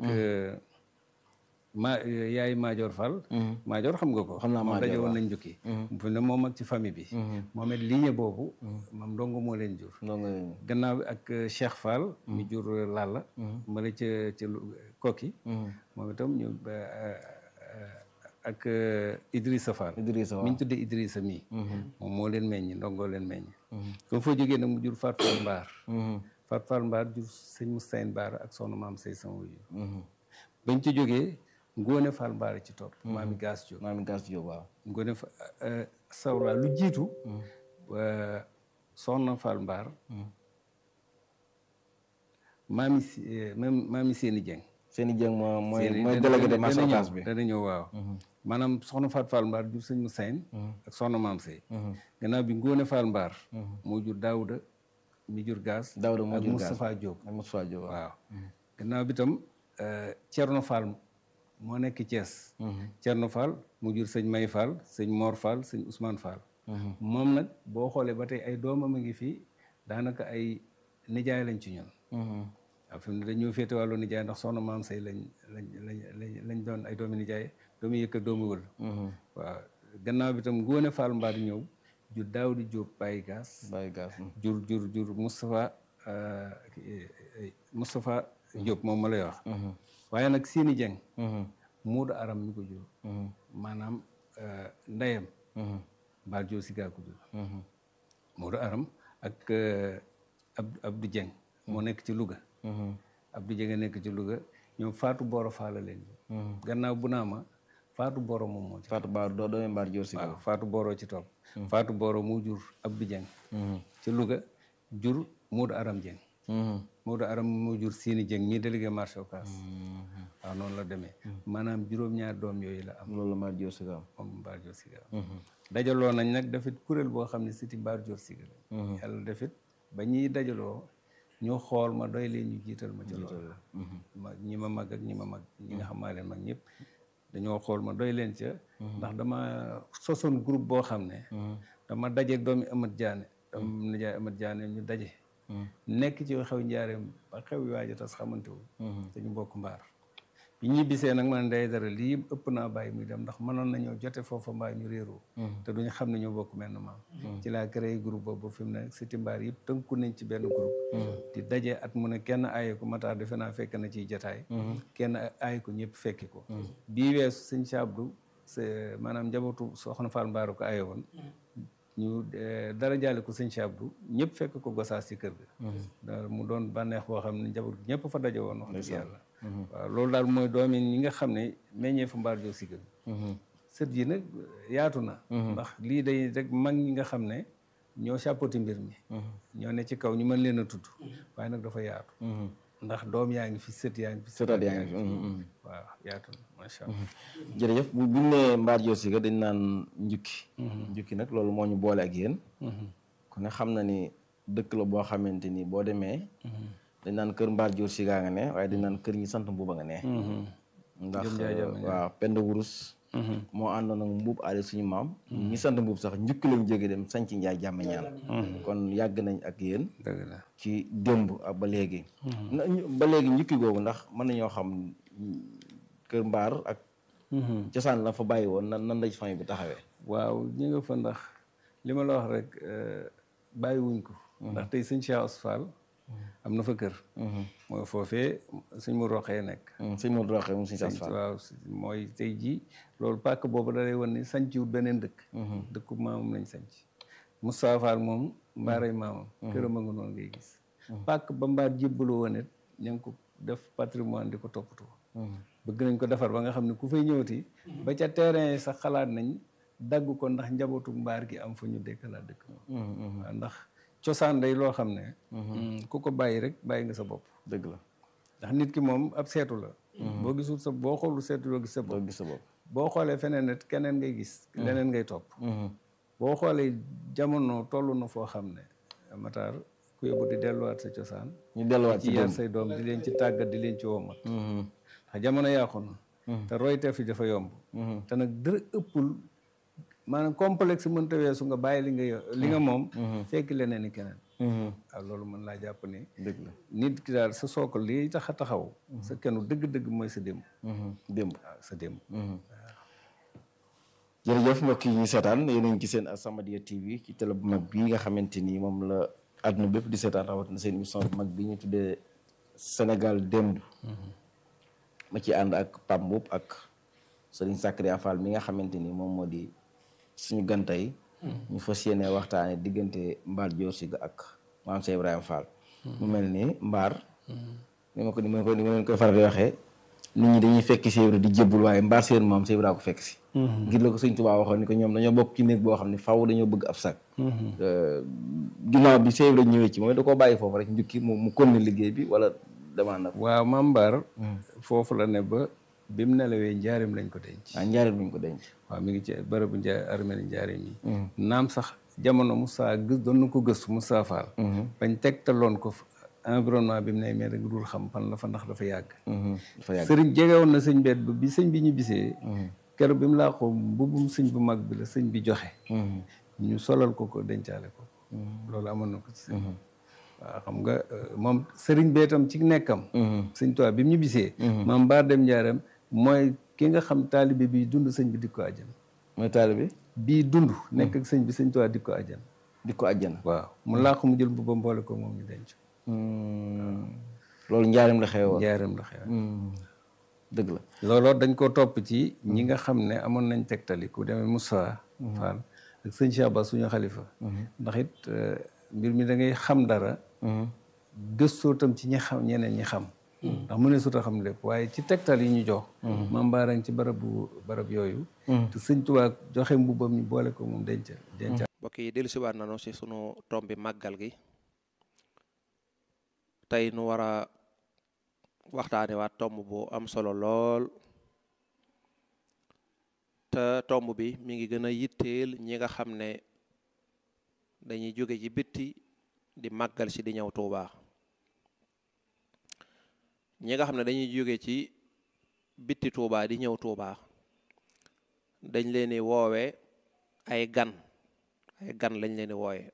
ma yaay Maajoor Fall Maajoor xam nga ko Xam naa moom Maajoor, daje woon waaw. nañ jukki fu ne moom ak ci famille bi moom it lignée boobu moom ndongo moo leen jur ndongo gannaaw bi ak Cheikh Fall mi jur Lalla ma la ca ca lu- kokki moom itam ñu ba- ak Idrissa Fall Idrissa mi ñu tuddee Idrissa mii moom moo leen meññ ndongoo leen meññ comme foo jógee nag mu jur Fat Fall Mbaar Fat Fall Mbaar jur sëñ Moussaïn Baar ak soxna maam say sama wuyu bañ ci jógee Ngóone Fall Mbaar ci topp maami Gaas Jóob maam Gas Diop waaw Ngóone fa sawra lu jiitu wa- soxna Fall Mbaar maami si même maami Seeni Jeng seen i jëng moo mooy Seeni- mooy dana- délégué de dana marché ñëw, Ocass bi dana ñëw waaw maanaam soxna Faat Fall Mbaar jur sëñ Moussaïn ak soxna maam Sey gannaaw bi Ngóone Fall Mbaar moo jur Daouda mi jur Gaas Daouda moo ak jur Gaas. Moustapha Diop ak Moussa Diop waaw waaw gannaaw bi tam Thierno Fall moo nekk Thiès Thierno Fall mu jur sëñ May Fall sëñ Mor Fall sëñ Ousmane Fall moom nag boo xoolee ba tey ay doomam a ngi fii daanaka ay nijaay lañ ci ñun waaw fi mu ne dañoo féete wàllu nijaay ndax soxna maam say lañ lañ lañ lañ lañ doon ay doomi nijaay doomi yëkk ak doomi wël waaw gannaaw bi tam Ngóone Fall Mbaar ñëw jur Daawdi Diop Baye Gaas Baye Gas jur jur jur Moustapha Moustapha Diop moom ma lay wax waaye nag Sini Dieng Muudu Aram mi ko jur maanaam ndeyam Mbaar Diop si gaa ko jur Muudu Aram ak Abdou Abdou Dieng moo nekk ci Louga Abdou Dieng a nekk ci Louga ñoom Fatou Boro Fall leen jur gannaaw bu naa ma Fatou Boro moom moo ci Fatou Ba doo doomi mbaar Dior si waaw Fatou Boro ci topp Fatou Boro mu jur Abdou Dieng ci Louga jur Muudu Aram Dieng Muudu Aram mu jur Sini Dieng mii délégué marché Ocass waaw noonu la demee maanaam juróom-ñaar doom yooyu la am loolu la mbaar Dior si gaaw moom Mbaar Dior Siga dajaloo nañ nag dafit kuréel boo xam ne siti Mbaar Dior Siga la yàlla defit ba ñuy dajaloo ñu xool ma doy leen ñu jiital ma ci loolu ma ñi ma mag ak ñi ma mag ñi nga xam maa leen mag ñëpp dañoo xool ma doy leen ca ndax dama sosoon groupe boo xam ne dama dajeeg doomi Amat Diané doomi nijaay Amat Diané ñu daje nekk ci xew njaareem ba xew yi waaj a tas xamante wu te ñu bokk mbaar bi ñuy bisee nag man day dara lii ëpp naa bàyyi muy dem ndax mënoon nañoo jote foofa mbaa ñu réeroo te duñu xam ne ñoo bokk menn maam ci laa créé groupe boobu fi mu ne siti mbaar yëpp tënku nañ ci benn groupe di daje at mu ne kenn aaye ko mataa defe naa fekk na ciy jataay kenn aaye ko ñëpp fekki ko bii weesu sëñ Sabdu c'est maanaam njabootu soxna Fall Mbaaru ko aaye woon ñu dara jaale ko sëñ Sabdu ñëpp fekk ko gosaas ci kër ga mu doon bànneex boo xam ne njaboot gi ñëpp fa daje woon wax dëgg yàlla waaw loolu daal mooy doomi ñi nga xam ne meññee fa mbaar joo sigal sët yi nag yaatu na ndax lii day rek mag ñi nga xam ne ñoo chapeauté mbir mi ñoo ne ci kaw ñu mën leen a tudd waaye nag dafa yaatu ndax doom yaa ngi fi sët yaa ngi fi sëtaat yaa ngi fi waaw yaatu na macha allah jërëjëf bu buñ nee mbaar joo siga dañ naan njukki njukki nag loolu moo ñu boole ak yéen ku ne xam na ni dëkk la boo xamante ni boo demee dañ naan kër mbaar joor si gaa nga ne waaye dañ naan kër ñi sant mbuuba nga ne ndax waaw pend wurus moo àndoon ak mbuub aale suñu maam ñi sant mbuub sax njukki lañ jóge dem sanc njaay jàmm ñaan kon yàgg nañ ak yéen dëgg la ci démb ak ba léegi na ñu- ba léegi njukki googu ndax mën nañoo xam kër mbaar ak cosaan la fa bàyyi woon nan nan la ci famille bi taxawee waaw ñi nga fa ndax li ma la wax rek bàyyiwuñ ko ndax tey sëñ Cheikh Asfal am na fa kër mooy foofee suñ mu roxee nekk sëñ Modou Rokhaya moom suñu sas fa waaw mooy tey jii loolu pàkk boobu da lay wan ni sañciwut beneen dëkk dëkku maamam lañ sañc Moustapha Fall moom mbaaray maamam këram a nga noonu ngay gis pàkk ba mbaar jébbaloo woon it ña ngi ko def patrimoine di ko toppatoo bëgg nañ ko defar ba nga xam ne ku fay ñëwati ba ca terrain yi sax xalaat nañ dagg ko ndax njabootu mbaar gi am fu ñu dëkkalaat dëkk waaw ndax cosaan day loo xam ne ku ko bàyyi rek bàyyi nga sa bopp dëgg la ndax nit ki moom ab seetu la boo gisul sa boo xoolul seetu doo gis sa bopp doo gis sa bopp boo xoolee feneen it keneen ngay gis leneen ngay topp boo xoolee jamono toll na foo xam ne mataar ku yóbbu di delluwaat sa cosaan ñu delluwaat ci ci yar démb say doom di leen ci tàggat di leen ci womat ndax jamono yàqu na te royteef yi dafa yomb te nag dara ëppul maanaam complexe mënta weesu nga bàyyi li nga yo- li nga moom fekk leneen ni keneen waaw loolu mën laa jàpp ni dëgg la nit ki daal sa sookal li tax a taxaw sa kenn dëgg-dëgg mooy sa démb démb waaw sa démb jërëjëf mbokk yi ñu seetaan yéen a ngi ci seen As-Samadiyya TV ci télé bu mag bii nga xamante ni moom la àdduna bépp di seetaan rawatina seen émission bu mag bi ñu tuddee Sénégal démb ma ci ànd ak Pape Mboup ak Serigne Sakria Fall mi nga xamante ni moom moo di suñu gantay ñu fas yéene waxtaane diggante Mbaar Joor Siga ak Maam Cheikh Ibrahima Fall mu mel ni Mbaar ni ma ko ni ma ko ni ma leen koy faral di waxee nit ñi dañuy fekk Cheikh Ibra di jébbul waaye Mbaar seen moom Cheikh Ibra ko fekk si ngir la ko sëñ Tuubaa waxoon ni ko ñoom dañoo bokk ci néeg boo xam ne faaw dañoo bëgg ab sag ginnaaw bi Cheikh Ibra ñëwee ci mooy da koo bàyyi foofu rek njukki mu mu konne liggéey bi wala demande na ko waaw Maam Mbaar foofu la ne ba bi mu nelawee njaarim lañ ko denc ah njaareel buñ ko denc waaw mi ngi ci bërëbu nja armée njaarim yi naam sax jamono Moussa gës doon na ko gëstu Moussa Fall bañ tegtaloon ko fa environnement bi mu ne mais rek dul xam fan la fa ndax dafa yàgg dafa yàgg sëriñ jege woon na sëñ beet ba bi sëñ bi ñu bisee keroog bi mu laa ko mbubbum sëñ bu mag bi la sëñ bi joxe ñu solal ko ko dencaale ko loolu amoon na ko ci sëñ waaw xam nga moom sëriñ beetam ci nekkam sëñ Tuubaa bi mu ñu bisee maam baar dem njaaram mooy ki nga xam taalibe bi dund sëñ bi di ko àjjana mooy taalibe bii dund nekk ak sëñ bi sëñ Tuubaa di ko àjjana di ko àjjana waaw mu laa ko mu jël mbubbam boole ko moom ñu denc loolu njaarim la xewoon njaaram la xew dëgg la looloo dañ ko topp ci ñi nga xam ne amoon nañ tegtali ku demee Moussa Fall ak sëñ Cheikh Ba suñu xalifa ndax it mbir mi da ngay xam dara gëstoo tam ci ñi xam ñeneen ñi xam ndax mu ne suta xam lépp waaye ci tegtal yi ñu jox maam baaraŋ ci barabu barab yooyu te sëñ Tuubaa joxe mbubbam ñu boole ko moom denc denc mbokk yi dellu siwaat nanu si sunu tomb bi màggal gi tey nu war a waxtaane waat tomb bu am solo lool te tomb bi mi ngi gën a yitteel ñi nga xam ne dañuy jóge ci bitti di màggal si di ñëw Tuubaa ñi nga xam ne dañuy jóge ci bitti Tuubaa di ñëw Tuubaa dañ leen di woowe ay gan ay gan lañ leen di wooye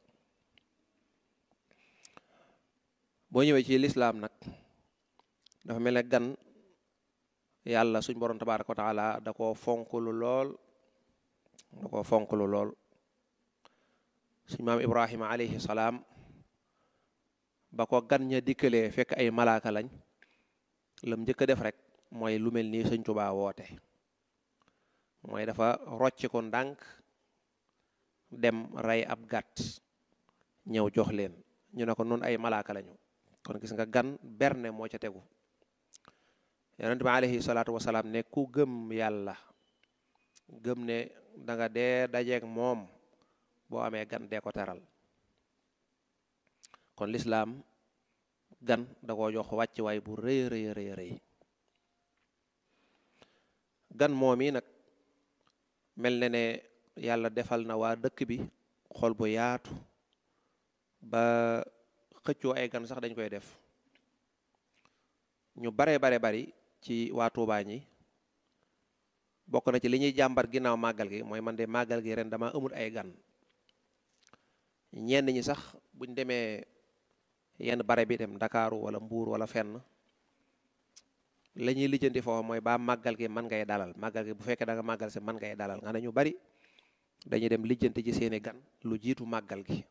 boo ñëwee ci lislaam nag dafa mel ne gan yàlla suñ borom tabaaraka wa taala da ko fonklu lool da ko fonklu lool suñ maam ibrahima alayhi salaam ba ko gan ña dikkalee fekk ay malaaka lañ lam njëkk a def rek mooy lu mel nii sëñ Tuubaa woote mooy dafa rocc ko ndànk dem rey ab gàtt ñëw jox leen ñu ne ko noonu ay malaaka lañu kon gis nga gan berne moo ca tegu yonent bi alayhi salaatu wasalaam ne ku gëm yàlla gëm ne da nga dee dajeeg moom boo amee gan dee ko teral kon lislaam gan da koo jox wàcc waay bu rëy rëy rëy rëy gan moom yi nag mel na ne yàlla defal na waa dëkk bi xol bu yaatu ba xëccoo ay gan sax dañ koy def ñu bare bare bari ci waa Tuubaa ñi bokk na ci li ñuy jàmbat ginnaaw màggal gi mooy man de màggal gi ren dama amul ay gan ñenn ñi sax buñ demee yenn bare bi dem Ndakaaru wala Mbuur wala fenn la ñuy lijjanti foofu mooy ba màggal gi man ngay dalal màggal gi bu fekkee da nga màggal si man ngay dalal nga ne ñu bari dañuy dem lijjanti ci seeni gan lu jiitu màggal gi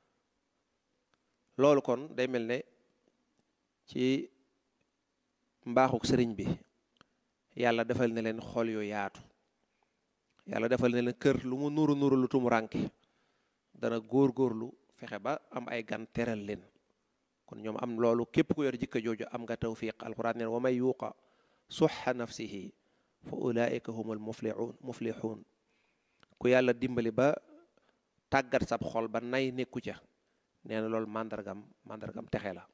loolu kon day mel ne ci mbaaxuk sëriñ bi yàlla defal na leen xol yu yaatu yàlla defal na leen kër lu mu nuru nuru lu tumuranke dana góor-góorlu fexe ba am ay gan teral leen kon ñoom am loolu képp ku yor jikko jooju am nga tawfiq alquran neen wa may yuuqa suxa nafsihi fa ulaika humul muflihun muflihun ku yàlla dimbali ba tàggat sab xol ba nay nekku ca nee na loolu màndargam màndargam texe la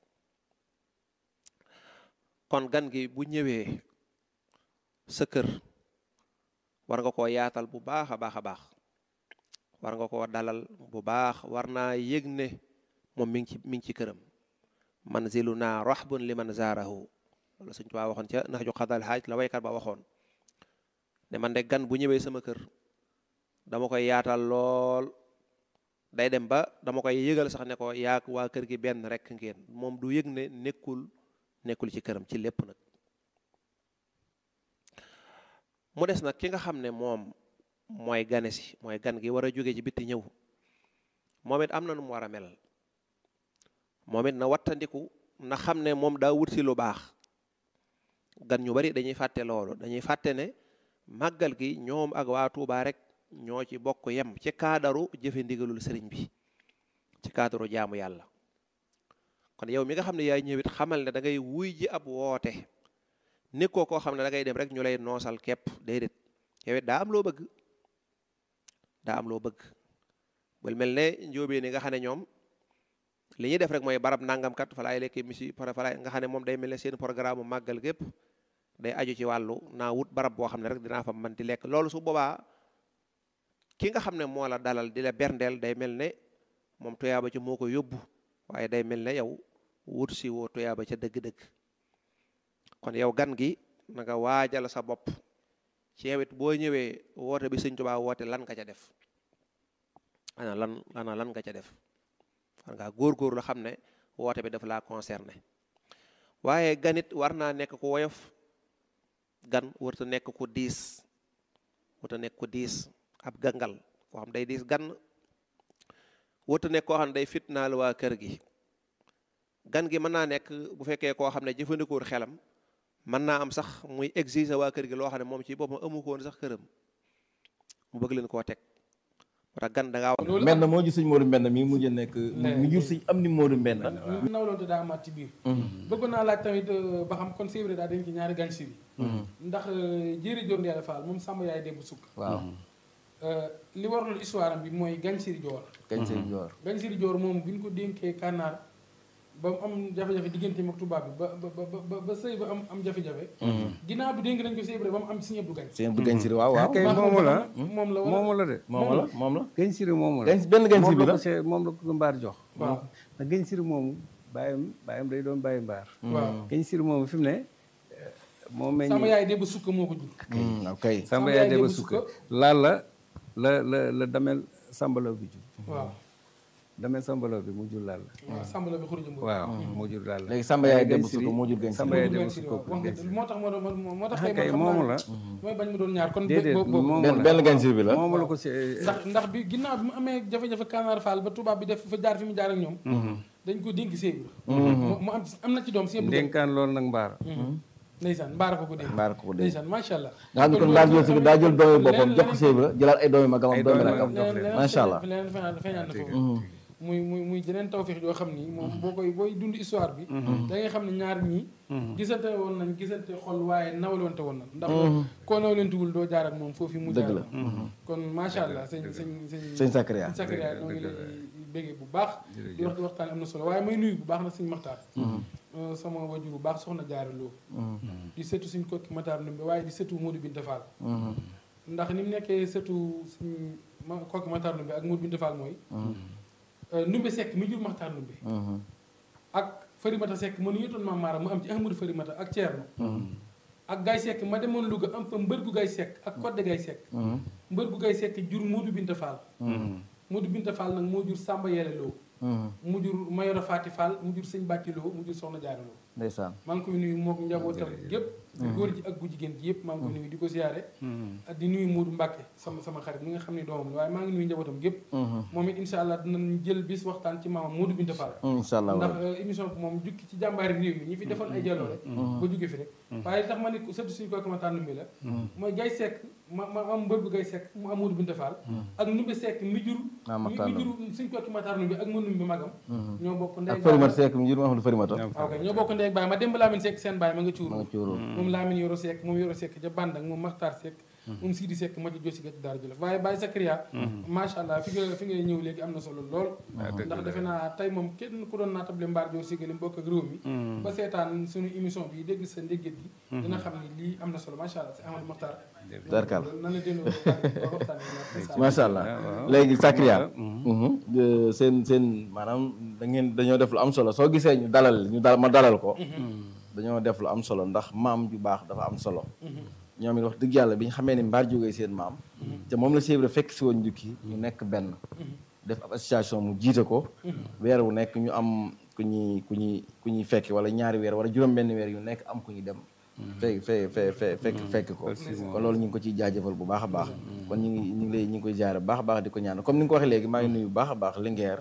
kon gan gi bu ñëwee sa kër war nga koo yaatal bu baax a baax a baax war nga koo dalal bu baax war naa yëg ne moom mi ngi ci mi ngi ci këram manziluna rahbun liman zaarahu wala suñ tubaa waxoon ca nax ju xadal xaaj la waykat ba waxoon ne man de gan bu ñëwee sama kër dama koy yaatal lool day dem ba dama koy yëgal sax ne ko yaak waa kër gi benn rek ngeen moom du yëg ne nekkul nekkul ci këram ci lépp nag mu des nag ki nga xam ne moom mooy gane si mooy gan gi war a jóge ci bitti ñëw moom it am na nu mu war a mel moom it na wattandiku na xam ne moom daa wut si lu baax gan ñu bari dañuy fàtte loolu dañuy fàtte ne màggal gi ñoom ak waa Tuubaa rek ñoo ci bokk yem ci kaadaru jëfe ndigalul sëriñ bi ci kaadaru jaamu yàlla kon yow mi nga xam ne yaay ñëwit xamal ne da ngay wuy ji ab woote nekkoo koo xam ne da ngay dem rek ñu lay noosal képp déedéet yow it daa am loo bëgg daa am loo bëgg bul mel ne njóobee ni nga xam ne ñoom li ñuy def rek mooy barab nangamkat fa laay lekkee misi fa laay nga xam ne moom day mel ne seen programme màggal gépp day aju ci wàllu naa wut barab boo xam ne rek dinaa fa mën di lekk loolu su boobaa ki nga xam ne moo la dalal di la berndeel day mel ne moom tuyaaba ci moo ko yóbbu waaye day mel ne yow wut si woo tuyaaba ca dëgg-dëgg kon yow gan gi na nga waajal sa bopp ci yow it boo ñëwee woote bi sëñ Tuubaa woote lan nga ca def ana lan ana lan nga ca def war ngaa góor-góor la xam ne woote bi dafa laa concerné waaye ganit war naa nekk ku woyof gan warta nekk ku diis warta nekk ku diis ab gangal koo xam day diis gan warta nekk koo xam ne day fitnaal waa kër gi gan gi mën naa nekk bu fekkee koo xam ne jëfandikoor xelam mën naa am sax muy exiger waa kër gi loo xam ne moom ci boppam amu ko woon sax këram mu bëgg leen koo teg moo tax gan da ngaa wax mbenn moo ji sëñ Modou Mbenn mi mujj nekk mi jur sëñ am ni Modou Mbenn nawloonte daa amaat ci biir bëggoon naa laaj tamit ba xam kon c'est vrai daa dañ ci ñaari gan si bi ndax jéeri joor Ndeela Fall moom sàmm yaay démb sukk waaw li waraloon histoire am bi mooy Gansiri Joor kañ sëñ Joor Gansiri Joor moom bi ñu ko dénkee kànnaar ba mu am jafe-jafe diggante ak tubaab bi ba ba ba ba sëy ba am am jafe-jafe ginnaaw bi dénk nañ ko sëy ba mu am Sëñ Abdu Gañ sëñ Abdou Gañ Siri waaw waaw kay Baax na moomu la moom la wala moomu la de moom la moom la gëñ siri moomu la gañ benn gañ siri bi moom la la ko see moom la ko mbaar jox waaw ndax gëñ siri moomu bàyyam bàyyam day doon bàyyi mbaar waaw gëñ siri moomu fi mu ne moo meññ sama yaay démb sukk moo ko jur ok samba Samba yaay yaay deba Demba sukka Sukka. laal la la la la damel sambalaw bi jur waaw damel sambalaw bi mu jur laal la waaw sàmm la bi xuruja mbër waaw moo jur laal la léegi Samba yaay Gëñ Demba Siri- Sukka moo jur Gëñ Siri. Samba yaay Gañ Demba Siri Sukka waaw wax nga moo tax moo doon moo tax ah tey kay man xam moomu naa la mooy bañ mu doon ñaar kon déedéet boobu boobu moomu benn la benn gañ siri bi la moomu la ko si ndax ndax bi ginnaaw bi mu amee jafe-jafe Kanaar Fall ba tubaab bi def fa jaar fi mu jaar ak ñoom dañ ko dénk séy mu mu am am na ci doom si yëpp ndénkaan loolu nag mbaar ndeysaan mbaara ko ko dénk mbaar ko ko dee ndeysaan macha allah nga xam ne kon mbaar jël si daa jël doomi boppam jox ko sëy bi la jëlaat ay doomi magam Ay ak doomi doomi rakam magam. jox leen. macha allah leneen feeñaan feeñaan na foofu muy muy muy jeneen tawfeex yoo xam ni moom boo koy booy dund histoire bi da ngay xam ne ñaar ñii gisante woon nañ gisante xol waaye nawlonte woon nañ ndax koo nawlentewul doo jaar ak moom foofu mu Dëgg jaar la. kon macha allah sëñ sëñ sëñ sëñ Sakariya sëñ Sakariya ñoo ngi lay béggee bu baax di wax di waxtaan am na solo waaye may nuyu bu baax nag sëñ Maxtaar sama wajur bu baax soxna jaaraloo di setu suñ kokki Matar Ndumbe waaye di setu Modou Binta Fall ndax ni mu nekkee setu suñ ma kokki Matar Ndumbe ak Modou Binta Fall mooy Ndumbe Seck mi jur Maxtaar Ndumbe ak Farimata Seck mënu yëtoon maam Maaram mu am ci Ahmadou Farimata ak Thierno ak Gaye Seck ma demoon Louga am fa mbër gu Gaye Seck ak Codé Gaye Seck mbër gu Gaye Seck jur Modou Binta Fall Modou Binta Fall nag moo jur Samba Yele Lo mu jur Mayoro Fati Fall mu jur Sëñ Bàtti Lo mu jur Soxna Jaara Lo ndeysaan maa ngi koy nuyu mook njabootam gépp góor ji ak gu jigéen ji yëpp maa ngi koy nuyu di ko siyaare ak di nuyu Modou Mbacke sama sama xarit mi nga xam ne doomam la waaye maa ngi nuyu njabootam gépp moom it insha allah dinañ jël bis waxtaan ci maamam Modou Binta Fall incha allah ndax émission bi moom jukki ci jàmbaari réew mi ñi fi defoon ay jaloore ba jóge fi rek waaye li tax ma ne surtout suñu kooku ma tànn mi la mooy Gaye Seck ma ma am mbër bu Gaye Seck mu am Modou Binta Fall ak Ndumbe Seck mi jur Ah, mi Matar mi jur suñu kooku ma tànn bi ak ma numbi magam ñoo bokk ndey ak Farimata Seck mu jur ma xam ne Farimata waaw kay ñoo bokk ndey ak baay ma démb Lamine Seck seen baay ma nga ma cuuru nga cuuroo moom Lamine Yoro Seck moom Yoro Seck ca Bandak moom Makhtar Seck moom Sidi Seck ma ci josi ga ci Daara Jolof waaye Baye Sakria macha allah fi nga fi ngay ñëw léegi am na solo lool ndax defe naa tey moom kenn ku doon naatable mbaar joor siggali mbokk ak réew mi ba seetaan suñu émission bi dégg sa ndégget gi dina xam ni lii am na solo macha allah si Amadou Makhtar Tarkal nan la delloo waxtaan bi macha allah léegi Sakria mhm. seen seen maanaam da ngeen dañoo def lu am solo soo gisee ñu dalal ñu dal ma dalal ko dañoo def lu am solo ndax maam ju baax dafa am solo ñoom it wax dëgg yàlla bi ñu xamee ni mbaar jógee seen maam te moom la Cheikh fekk si woon njukki ñu nekk benn def ab association mu jiite ko weer wu nekk ñu am ku ñuy ku ñuy ku ñuy fekk wala ñaari weer wala juróom benn weer yu nekk am ku ñu dem fe fe fe fe fekk fekk ko kon loolu ñu ngi ko ciy jaajëfal bu baax a baax kon ñu ngi ñu ngi lay ñu ngi koy jaare bu baax a baax di ko ñaan comme ni nga ko waxee léegi maa ngi nuyu bu baax a baax Linguère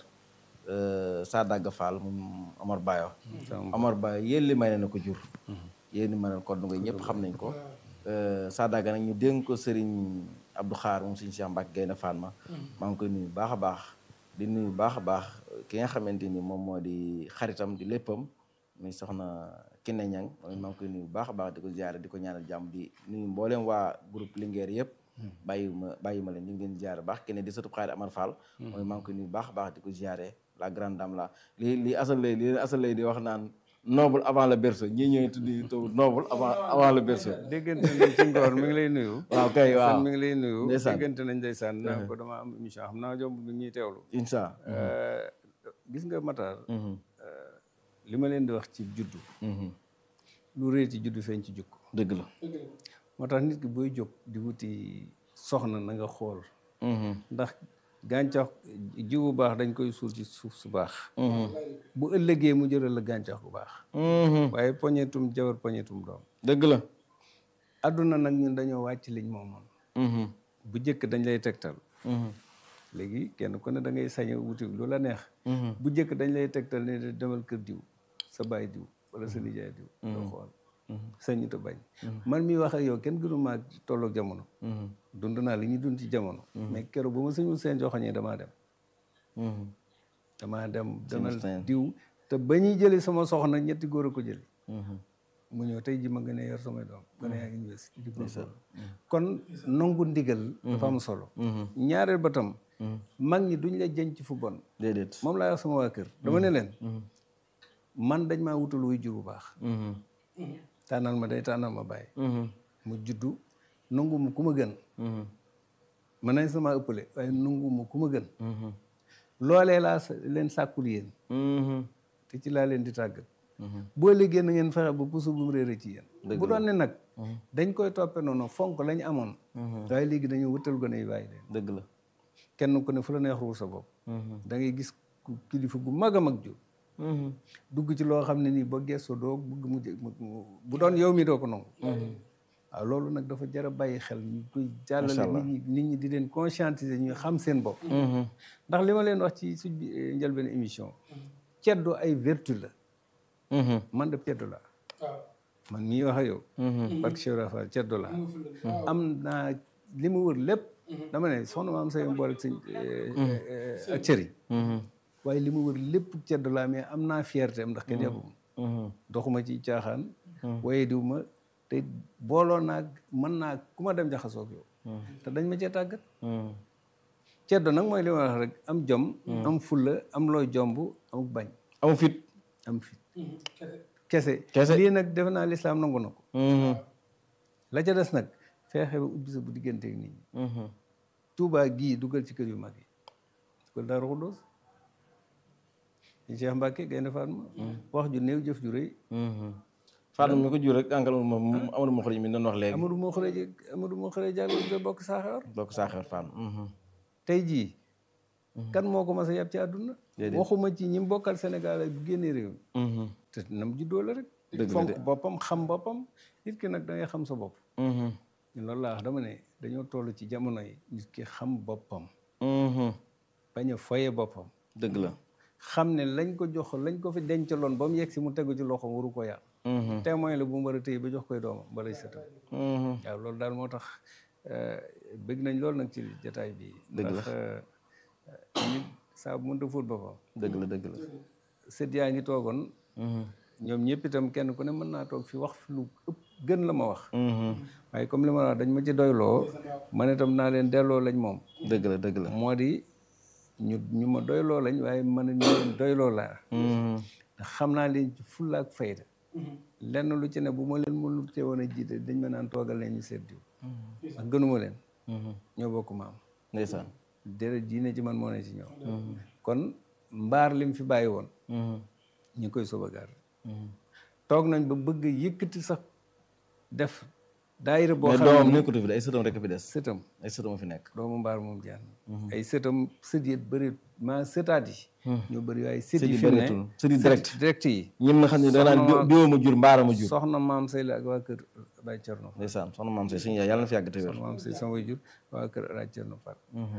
Sadaga Fall moom Omar Bayo Omar Bayo yéen li may ne na ko jur yéen li may ne ko ngoy ñëpp xam nañ ko Sadaga nag ñu dénk ko Serigne Abdou Xaar moom Serigne Cheikh Mbacke Gaynde Fatma maa ngi koy nuyu bu baax a baax di nuyu bu baax a baax ki nga xamante ni moom moo di xaritam di léppam muy soxna Kiné Ñang moom maa ngi koy nuyu bu baax a baax di ko ziare di ko ñaanal jàmm di nuyu mboolem waa groupe Linguère yëpp bàyyi ma bàyyi ma leen ñu ngi leen ziare baax Kiné di sëtu xaari Amar Fall mooy maa ngi koy nuyu bu baax a baax di ko ziare la grande dame la li li asal lay li leen asal lay di wax naan noble avant le berceau ñii ñooy tuddi taw noble avant avant le berceau déggante nañ ci ngoor mi ngi lay nuyu waaw kay waaw mi ngi lay nuyu ndeysaan déggante nañ ndeysaan naa ko dama am émission xam naa jomb mi ñuy teewlu incha gis nga Matar li ma leen di wax ci juddu lu réer ci juddu feeñ ci jukko dëgg la moo tax nit ki booy jóg di wuti soxna na nga xool ndax gàncax jiw bu baax dañ koy suul ci suuf su baax bu ëllëgee mu jëral la gàncax bu baax waaye poñetum jabar poñetum doom dëgg la adduna nag ñun dañoo wàcc liñ moomoon bu jëkk dañ lay tegtal léegi kenn ku ne da ngay sañ a wuti lu la neex bu jëkk dañ lay tegtal ne demal kër diw sa baay diw wala sa nijaay diw doo xool sañu te bañ man mi wax ak yow kenn gënu maa tolloog jamono dund naa li ñuy dund ci jamono mais keroog ba ma sëñul seen joxoñee damaa dem damaa dem demal diw te ba ñuy jëli sama soxna ñetti góor a ko jëli mu ñëw tey ji ma gën a yor samay doom gën a yaa université di góorgóorlu kon nangu ndigal dafa am solo ñaareel ba tam mag ñi duñ la jëñ ci fu bon déedéet moom laa wax sama waa kër dama ne leen man dañ maa wutal wuy jur bu baax tànnal ma day tànnal ma bàyyi mu juddu nangu mu ku ma gën mën nañ sama ëppale waaye nangu mu ku ma gën loolee laa leen sàkkul yéen te ci laa leen di tàggat boo liggéey na ngeen fexe ba puso bu mu réere ci yéen bu doon ne nag dañ koy toppe noonu fonk lañ amoon waaye léegi dañoo wutal gone yi bàyyi leen dëgg la kenn ku ne fu la neex ruur sa bopp da ngay gis kilifa gu mag a mag jur dugg ci loo xam ne nii ba gestoo doo bëgg mu bu doon yow mi doo ko nangu waaw loolu nag dafa jar a bàyyi xel ñu koy jàllale nit ñi nit ñi di leen conscientiser ñu xam seen bopp ndax li ma leen wax ci suñ njëlbeen émission ceddo ay vertu la man de ceddo la man mii wax ak yow parce que Cheikh Rafa ceddo la am naa li mu wër lépp dama ne soxna ma am say mboole sëñ ak cëriñ waaye li mu wër lépp ceddo laa mais am naa fierté am ndax kenn yàbbuma doxuma ci caaxaan waaye diw ma te booloo naag mën naa ku ma dem jaxasoog yow te dañ ma cee tàggat ceddo nag mooy li ma wax rek am jom am fulla am looy jomb am bañ am fit am fit kese kese lii nag defe naa lislaam nangu na ko la ca des nag feexe ba ubbi sa bu diggante ak nit ñi tuubaa gii dugal ci kër yu mag yi dugal Daaru Xudoos Cheikh Mbacke Gaynde Fatma wax ju néew jëf ju rëy Fatma mi ko jur rek àngal moom Amadou Mokhari mi doon wax léegi Amadou moo xëree Amadou moo xëree jàll nga bokk saaxewar bokk saaxewar Fatma tey jii kan moo ko mas a yab ci àdduna Déedéet. waxuma ci ñi mu bokkal Sénégal ak génne réew mi te nam juddoo la rek Dëgg la fonk de. boppam xam boppam nit ki nag da ngay xam sa bopp ñun loolu laa wax dama ne dañoo toll ci jamono yi nit ki xam boppam bañ a foye boppam dëgg la xam ne lañ ko jox lañ ko fi dencaloon ba mu yegg si mu tegu ci loxoom waru ko yàq témoin la bu mu war a téye ba jox koy doomam ba lay sëtam waaw loolu daal moo tax euh, bëgg nañ loolu nag ci jataay bi Dëgg la. ndax euh, nit saa bu mënta fóot boppam dëgg la dëgg la sët yaa ngi toogoon ñoom ñëpp itam kenn ku ne mën naa toog fi wax fi lu ëpp gën la ma wax waaye comme li ma la wax dañ ma ci doyloo man itam naa leen delloo lañ moom dëgg la dëgg la moo di ñu ñu ma doyloo lañ waaye man ñu leen doyloo laa ndax xam naa leen ci fulla ak fayda lenn lu ci ne bu ma leen mënul te woon a jiite dañ ma naan toogal leen ñu seet diw ndax gënuma leen ñoo bokk maam ndeysaan deret diine ci man moo ne ci ñoom kon mbaar lim fi bàyyi woon ñu ngi koy sauvegarder toog nañ ba bëgg yëkkati sax def daayira boo mais xam doomam ne nekkatu fi de ay sëtam rek fi des sëtam ay sëtam fi nekk doomu mbaar moom jaan ay sëtam sët yi bëri maa sëtaat yi ñoo bëri waaye sët Sët yi yi fi mu ne bëreetul. Sët yi direct. direct yi ñim nga xam ne da naan Soxna- diwoo ma jur mbaara ma jur soxna maam say la ak waa kër Baye Cerno Fall ndeysaan soxna maam say suñu yaay yàlla na fi yàgg te wér soxna maam say sama way jur waa kër Baye Cerno Fall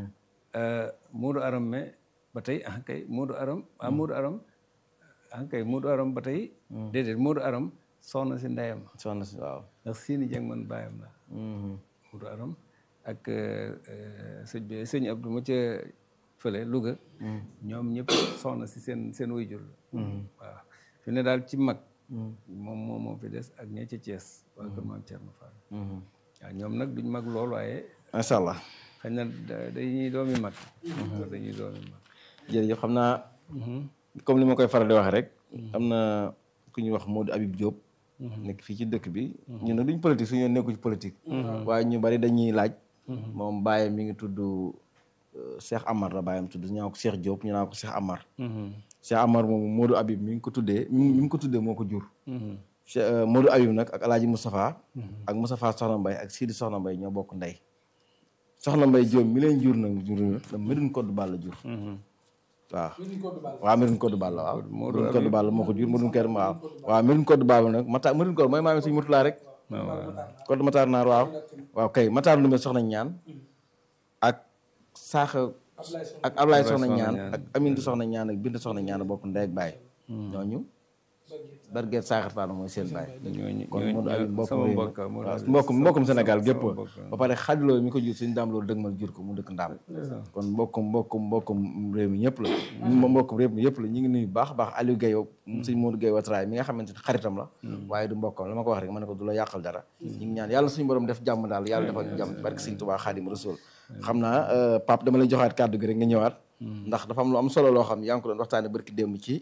Moodu Aram mais ba tey ah kay Moodu Aram ah Moodu Aram ah kay Moodu Aram ba tey déedéet Moodu Aram soxna si ndeyam soxna si waaw ndax seeni jàng man bàyyam la Moodu Aram ak sëñ bi sëñ Abdou ma ca fële Louga ñoom ñëpp soxna si seen seen wayjur la waaw fi ne daal ci mag moom moom moo fi des ak ña ca Thiès waa kër maam Thierno Fall waaw ñoom nag duñ mag lool waaye macha allah xëy na da- dañuy doomi mag waaw dañuy doomi mag jërëjëf xam naa comme li ma koy faral di wax rek am na ku ñuy wax Modou Habib Diop nekk fii ci dëkk bi ñun nag duñ politique suñu yoon nekku ci politique waaye ñu bari dañuy laaj moom bàyyam mi ngi tudd euh, Cheikh Amar la bàyyam tudd ñu naan ko Cheikh Diop ñu naan ko Cheikh Amar Cheikh Amar moom Modou Habib mi ngi ko tuddee mi mi ngi ko tuddee moo ko jur Cheikh euh, Modou Habib nag ak Alaaji Moustapha ak Moustapha Soxna Mbaye ak Sidi Soxna Mbaye ñoo bokk ndey Soxna Mbaye Diop mi leen jur nag jur la Médoune Codou Balla jur waaw waaw Médoune Codou Balla waaw Médoune Codou Balla moo ko jur Médoune Codou waaw waaw Médoune Codou Balla nag Mata Médoune Codou mooy maami suñu Murtala rek Codou Matar Naar waaw waaw kay Matar Ndoumé soxna ñaan ak Saaxa ak Ablaye soxna ñaan ak Amintu soxna ñaan ak Bintu soxna ñaan bokk ndey ak baay ñooñu Barguet Saaxar Fall mooy seen baay ñooñu kon Modou Habib mbokk sama réew mi mbokk Modou waaw Habib mbokkum mbokkum sama- Sénégal sama gépp mbokk. ba pare xajloo mi ko jur suñu daam loolu dëgmal jur ko mu dëkk ndaam kon mbokkum mbokkum mbokkum réew mi ñëpp la ñu mbokkum réew mi yëpp la ñu ngi nuyu baax a baax Aliou Guèye suñ Modou Guèye Watraay mi nga xamante ne xaritam la waaye du mbokkam la ma ko wax rek ma ne ko du la yàqal dara ñu ngi ñaan yàlla suñu borom def jàmm daal yàlla defal ñu jàmm barke Sëñ Tuubaa Xaadim Rasuul xam naa euh, Pape dama lay joxaat kàddu gi rek nga ñëwaat ndax dafa am lu am solo loo xam yaa ngi ko doon waxtaane barki démb ci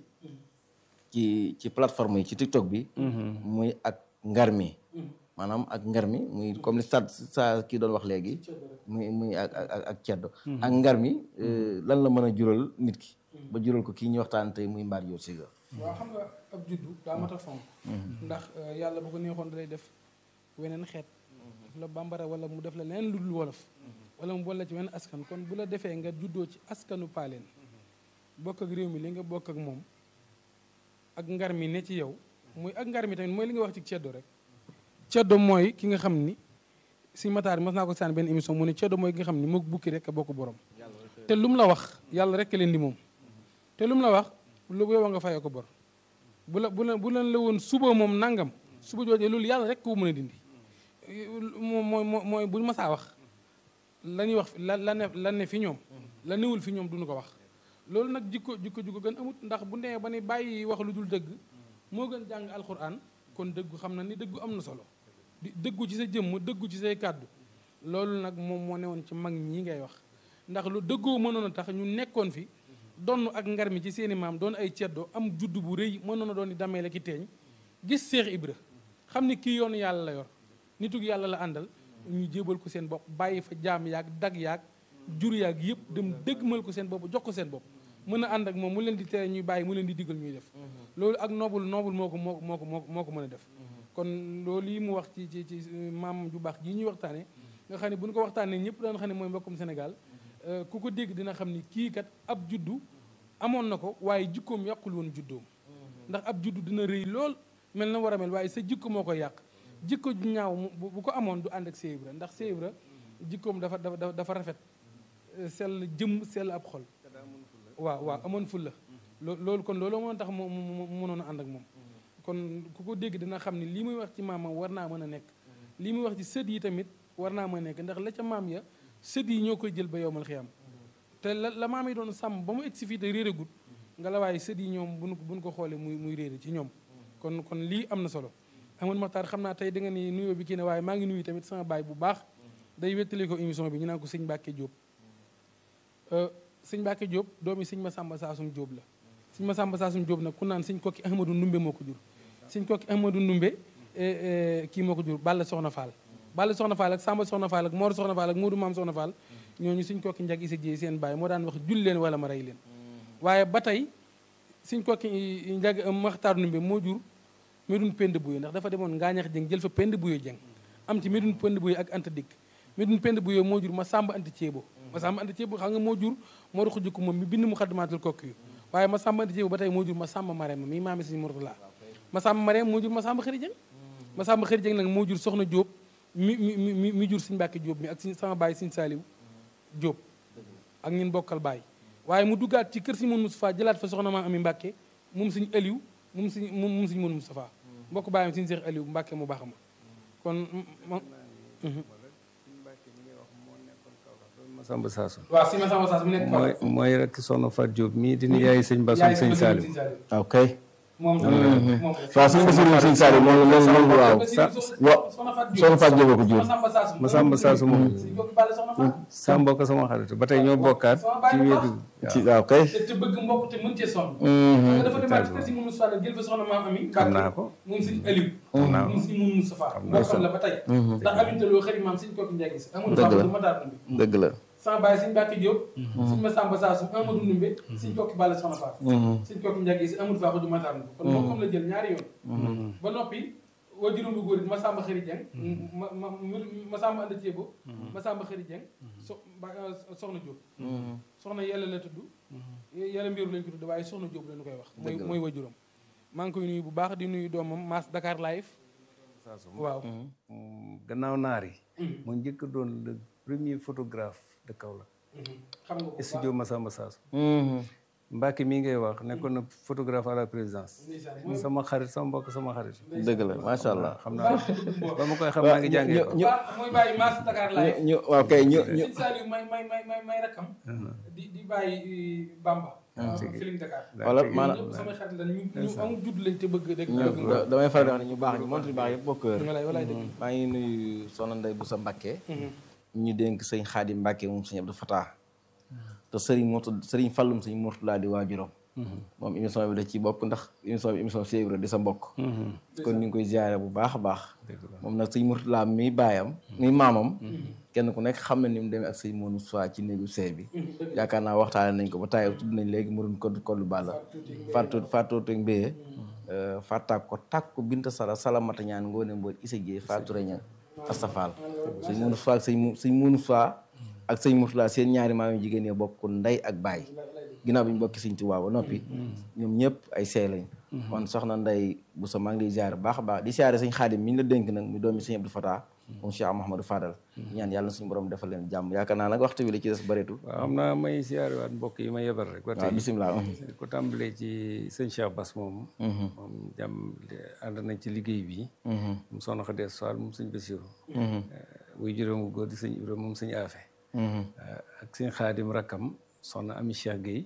ci ci plateforme yi ci TikTok bi muy ak ngar mi maanaam ak ngar mi muy comme li sa sa kii doon wax léegi muy muy ak ak ak- ak ceddo ak ngar mi euh, lan la mën a jural nit ki ba jural ko kii ñuy waxtaan tey muy mbaar joor siga waaw xam nga ab juddu daa mat a fonk ndax euh, yàlla bu ko neexoon da lay def weneen xeet def la bambara wala mu def la leneen lu dul wolof wala mu boole ci wenn askan kon bu la defee nga juddoo ci askanu paaleen bokk ak réew mi li nga bokk ak moom ak ngar mi ne ci yow muy ak ngar mi tamit mooy li nga wax ci ceddo rek ceddo mooy ki nga xam ni si mataar mas naa ko saan benn émission mu ne ceddo mooy ki nga xam ni mook bukki rek a bokk borom te lu mu la wax yàlla rek leen di moom te lu mu la wax lu yow nga fayoo ko bor bu la bu la bu leen la woon suba moom nangam suba joojee loolu yàlla rek ko mën a dindi moom mooy mooy mooy bu ñu masaa wax la ñuy wax la la ne la ne fi ñoom la newul fi ñoom duñu ko wax loolu nag jikko jikko jikko gën amut ndax bu nee ba ni bàyyi wax lu dul dëgg moo gën jàng alxuraan kon dëggu xam na ni dëggu am na solo di dëggu ci sa jëmm dëggu ci say kàddu loolu nag moom moo newoon ci mag ñi ngay wax ndax lu dëggoo mënoon a tax ñu nekkoon fi donn ak ngar mi ci seeni maam doon ay ceddo am judd bu rëy mënoon a doon di damee la ki teeñ gis Seex Ibra xam ni kii yoonu yàlla la yor nitug yàlla la àndal ñu jébal ko seen bopp bàyyi fa jaam yaag dag yaag jur yaag yëpp dem dëggmal ko seen bopp jox ko seen bopp mën a ànd ak moom mu leen di tere ñuy bàyyi mu leen di digal ñuy def loolu ak noobul noobul moo ko moo moo ko moo moo ko mën a def kon loolu yi mu wax ci ci ci maam ju baax jii ñuy waxtaane nga xam ne bu ñu ko waxtaanee ñëpp daan xam ne mooy mbokkum Sénégal ku ko dégg dina xam ni kii kat ab juddu amoon na ko waaye jikkoom yàqul woon juddoom ndax ab juddu dina rëy lool mel na war a mel waaye sa jikko moo koy yàq jikko ju ñaaw bu ko amoon du ànd ak Cheikh Ibra ndax Cheikh Ibra jikkoom dafa dafa dafa rafet sell jëmm sell ab xol waaw waaw amoon ful la loolu kon loolu moo tax mu mënoon a ànd ak moom kon ku ko dégg dina xam ne lii muy wax ci maamam war naa mën a nekk lii muy wax ci sët yi tamit war naa mën a nekk ndax la ca maam ya sët yi ñoo koy jël ba yowmal xiyam te la la maam yi doon sàmm ba mu egsi fii te réeragut nga la waaye sët yi ñoom buñ buñ ko xoolee muy muy réere ci ñoom kon kon lii am na solo amoon maxtaar xam naa tey da nga ni nuyoo bi kii ne waaye maa ngi nuyu tamit sama baay bu baax day wettali ko émission bi ñu naan ko sëñ Mbàkke Jóob sëñ Mbàkke Jóob doomi sëñ Masamba Saasum Jóob la sëñ Masamba Saasum Jóob nag ku naan sëñ kokki Ahmadou Ndumbe moo ko jur sëñ kokki Ahmadou Ndumbe kii moo ko jur Balla Soxna Fall Balla Soxna Fall ak Samba Soxna Fall ak Mor Soxna Fall ak Moodu Maam Soxna Fall ñooñu sëñ kokki njag isa jéey seen baay moo daan wax jul leen wala ma rey leen waaye ba tey sëñ kokki njag Maxtaar Ndumbe moo jur Medun Pend Buyo ndax dafa demoon ngaañax jëng jël fa Pend Buyo jëng am ci Medun Pend Buyo ak Anta Dikk Medun Pend Buyo moo jur ma Samba Anta Ceebo ma Samba Anta Ceebo xam nga moo jur moo ruxu jikko moom mi bind mu xaddamaatul kokki yu waaye ma Samba Anta Ceebo ba tey moo jur ma Samba Marème mi maami sëñ Murtala ma Samba Marème moo jur ma Samba Xëri Jëng ma Samba Xëri Jëng nag moo jur Soxna Jóob mi mi mi mi jur Sëñ Mbàkke Jóob mi ak si sama baay Sëñ Saaliw Jóob ak ñun bokkal baay waaye mu duggaat ci kër si mun Moustapha jëlaat fa soxna maa ami Mbàkke moom Sëñ Aliw moom Sëñ moom Sëñ mun Moustapha mbokk baayam Sëñ Seex Aliw Mbàkke mu baax ma kon Masamba Saasu waaw si Masamba Saasu mu nekk mooy mooy rek soxna Fat Diop mii di yaay sëñ Bassum sëñ Salim ok moom waaw suñu basirum sëñ Salim moom moom moom waaw wa soxna Fat Diop ko jur Masamba Saasu moom sa mbokk sama xarit ba tey ñoo bokkaat ci wéetu ci waaw kay te bëgg mbokk te mën cee sonn nga dafa demaat ci kër si mun Moustapha jël fa soxna maam ami xam naa ko moom sëñ Aliou naa ko moom sëñ mun Moustapha bokkam la ba tey ndax amintaloo xëri maam sëñ kooki njagi si amul faa du mataar numbi dëgg la sama baay sëñ Mbàkke Diop sëñ Masamba Saasum Amadou Ndumbe sëñ kooki Balla soxna Faat sëñ kooki njagi si amul faa du mataar numbi kon bokkam la jël ñaari yoon ba noppi waa juróom bu góor it Masamba Xëri Jeng ma ma Masamba Anda Ceebo Masamba Xëri Jeng so soxna Diop soxna yàlla la tudd yàlla mbiru lañ ko tudd waaye soxna Diop lañu koy wax mooy mooy wajuram maa ngi koy nuyu bu baax di nuyu doomam Mass Dakar live waaw gannaaw naar yi moo njëkk doon le premier photographe de Kaolack xam nga ko studio Masamba Saasu Mbacke mii ngay wax nekkoon na photographe à la présidence sama xarit sama mbokk sama xarit dëgg la macha allah xam naa ba ma koy xam maa ngi jàngee ko ñu mooy bàyyi Mass Dakar live ñu waaw kay ñu ñu sëñ Saliou may may may may may rakkam di di bàyyi Bamba Feeling Dakar wala maanaam ñëpp samay xarit la ñu ñu amul judd lañ te bëgg rek da- damay faral di wax ne ñu baax ñu montre yu baax yëpp bokk wér walaay walaay dëgg maa ngi nuyu soxna Ndey bu sa Mbàkke ñu dénk sëñ Xaadim Mbàkke moom sëñ Abdou Fatah te sëriñ Murtu sëriñ Fallum sëñ Murtulaa di waajuram moom émission bi da ci bokk ndax émission bi émission Cheikh Ibra di sa mbokk kon ñu ngi koy ziare bu baax a baax moom nag sëñ Murtulaa mi baayam mi maamam kenn ku nekk xam na ni mu demee ak sëñ Monu Soie ci néegu sey bi yaakaar naa waxtaane nañ ko ba tàyyi tudd nañ léegi murun ko kollu balla fàttu fàttu te mbéyee fàttaak ko tàkk ko binta sala salamata ñaan ngoone mbooj isa jee fàttu reña astafal sëñ Monu Soie ak sëñ mu sëñ Monu Soie ak sëñ Murtulaa seen ñaari maam yu jigéen ñi bokk ndey ak baay ginnaaw bi ñu bokki sëñ Tuubaa ba noppi ñoom ñëpp ay seey lañ kon soxna nday bu sa maa ngi lay ziare baax a baax di ziare sëñ Xaadim mi ñu la dénk nag mu doomi sëñ Abdou Fatah moom Cheikh Mouhamadou Fadal ñaan yàlla na suñu borom defal leen jàmm yaakaar naa nag waxtu bi la ci des bëreetul waaw xam naa may siyaare waat mbokk yi ma yebal rek ba waaw tey bisimilah di ko tàmbalee ci sëñ Cheikh Bass moom moom jàmm ànd nañ ci liggéey bi moom soxna Xadee Fall moom sëñ Basiru wuy juróom bu góor di sëñ Ibra moom sëñ Afe ak sëñ Xaadim rakkam soxna Ami Cheikh Guèye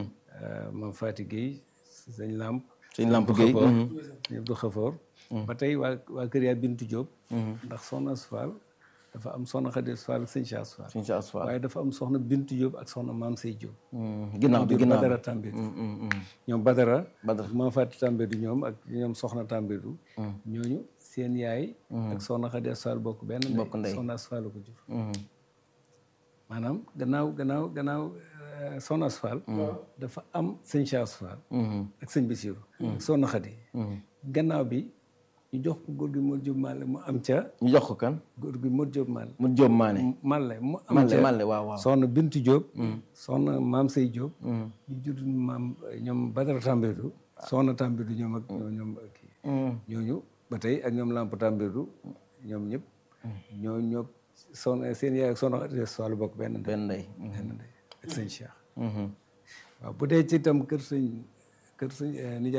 mam Fati Guèye sëñ Lamp sëñ Lamp Guèye sëñ Abdou Xafoor ba tey waa waa kër yaa Bintu Diop ndax soxna Asfal dafa am soxna Xadee Fall ak sëñ Cheikh Asfal sëñ Cheikh Asfal waaye dafa am soxna Bintu Diop ak soxna Maam Sey Diop ginnaaw bi jur ginnaaw Badara Tambédou ñoom Badara Badara. maa fàtti Tambédou ñoom ak ñoom soxna Tambédou ñooñu seen yaay ak soxna Xadi Asfal bokk benn ndey Bokk ndey. soxna Asfal ko jur maanaam gannaaw gannaaw gannaaw euh, Soxna Asfal dafa am sëñ Cheikh Asfal ak sëñ Basiru ak Soxna Xadi gannaaw bi ñu jox ko góor gi Modou Diop Malle mu am ca ñu jox ko kan góor gi Modou Diop Malle mu Jóob maane Malle mu am Malle ca Malle waaw waaw soxna Bintu Diop soxna Maam Sey Diop ñu jur maam ñoom Badara Tambédou soxna Tambédou ñoom ak ñoom ñoom kii ñooñu ba tey ak ñoom Lamp Tambédou ñoom ñëpp ñoo ñoo soxna seen yaay ak soxna Xadi Asfal bokk benn ndey benn ndey benn ndey ak sëñ Cheikh waaw bu dee ci itam kër sëñ kër sëñ nijaay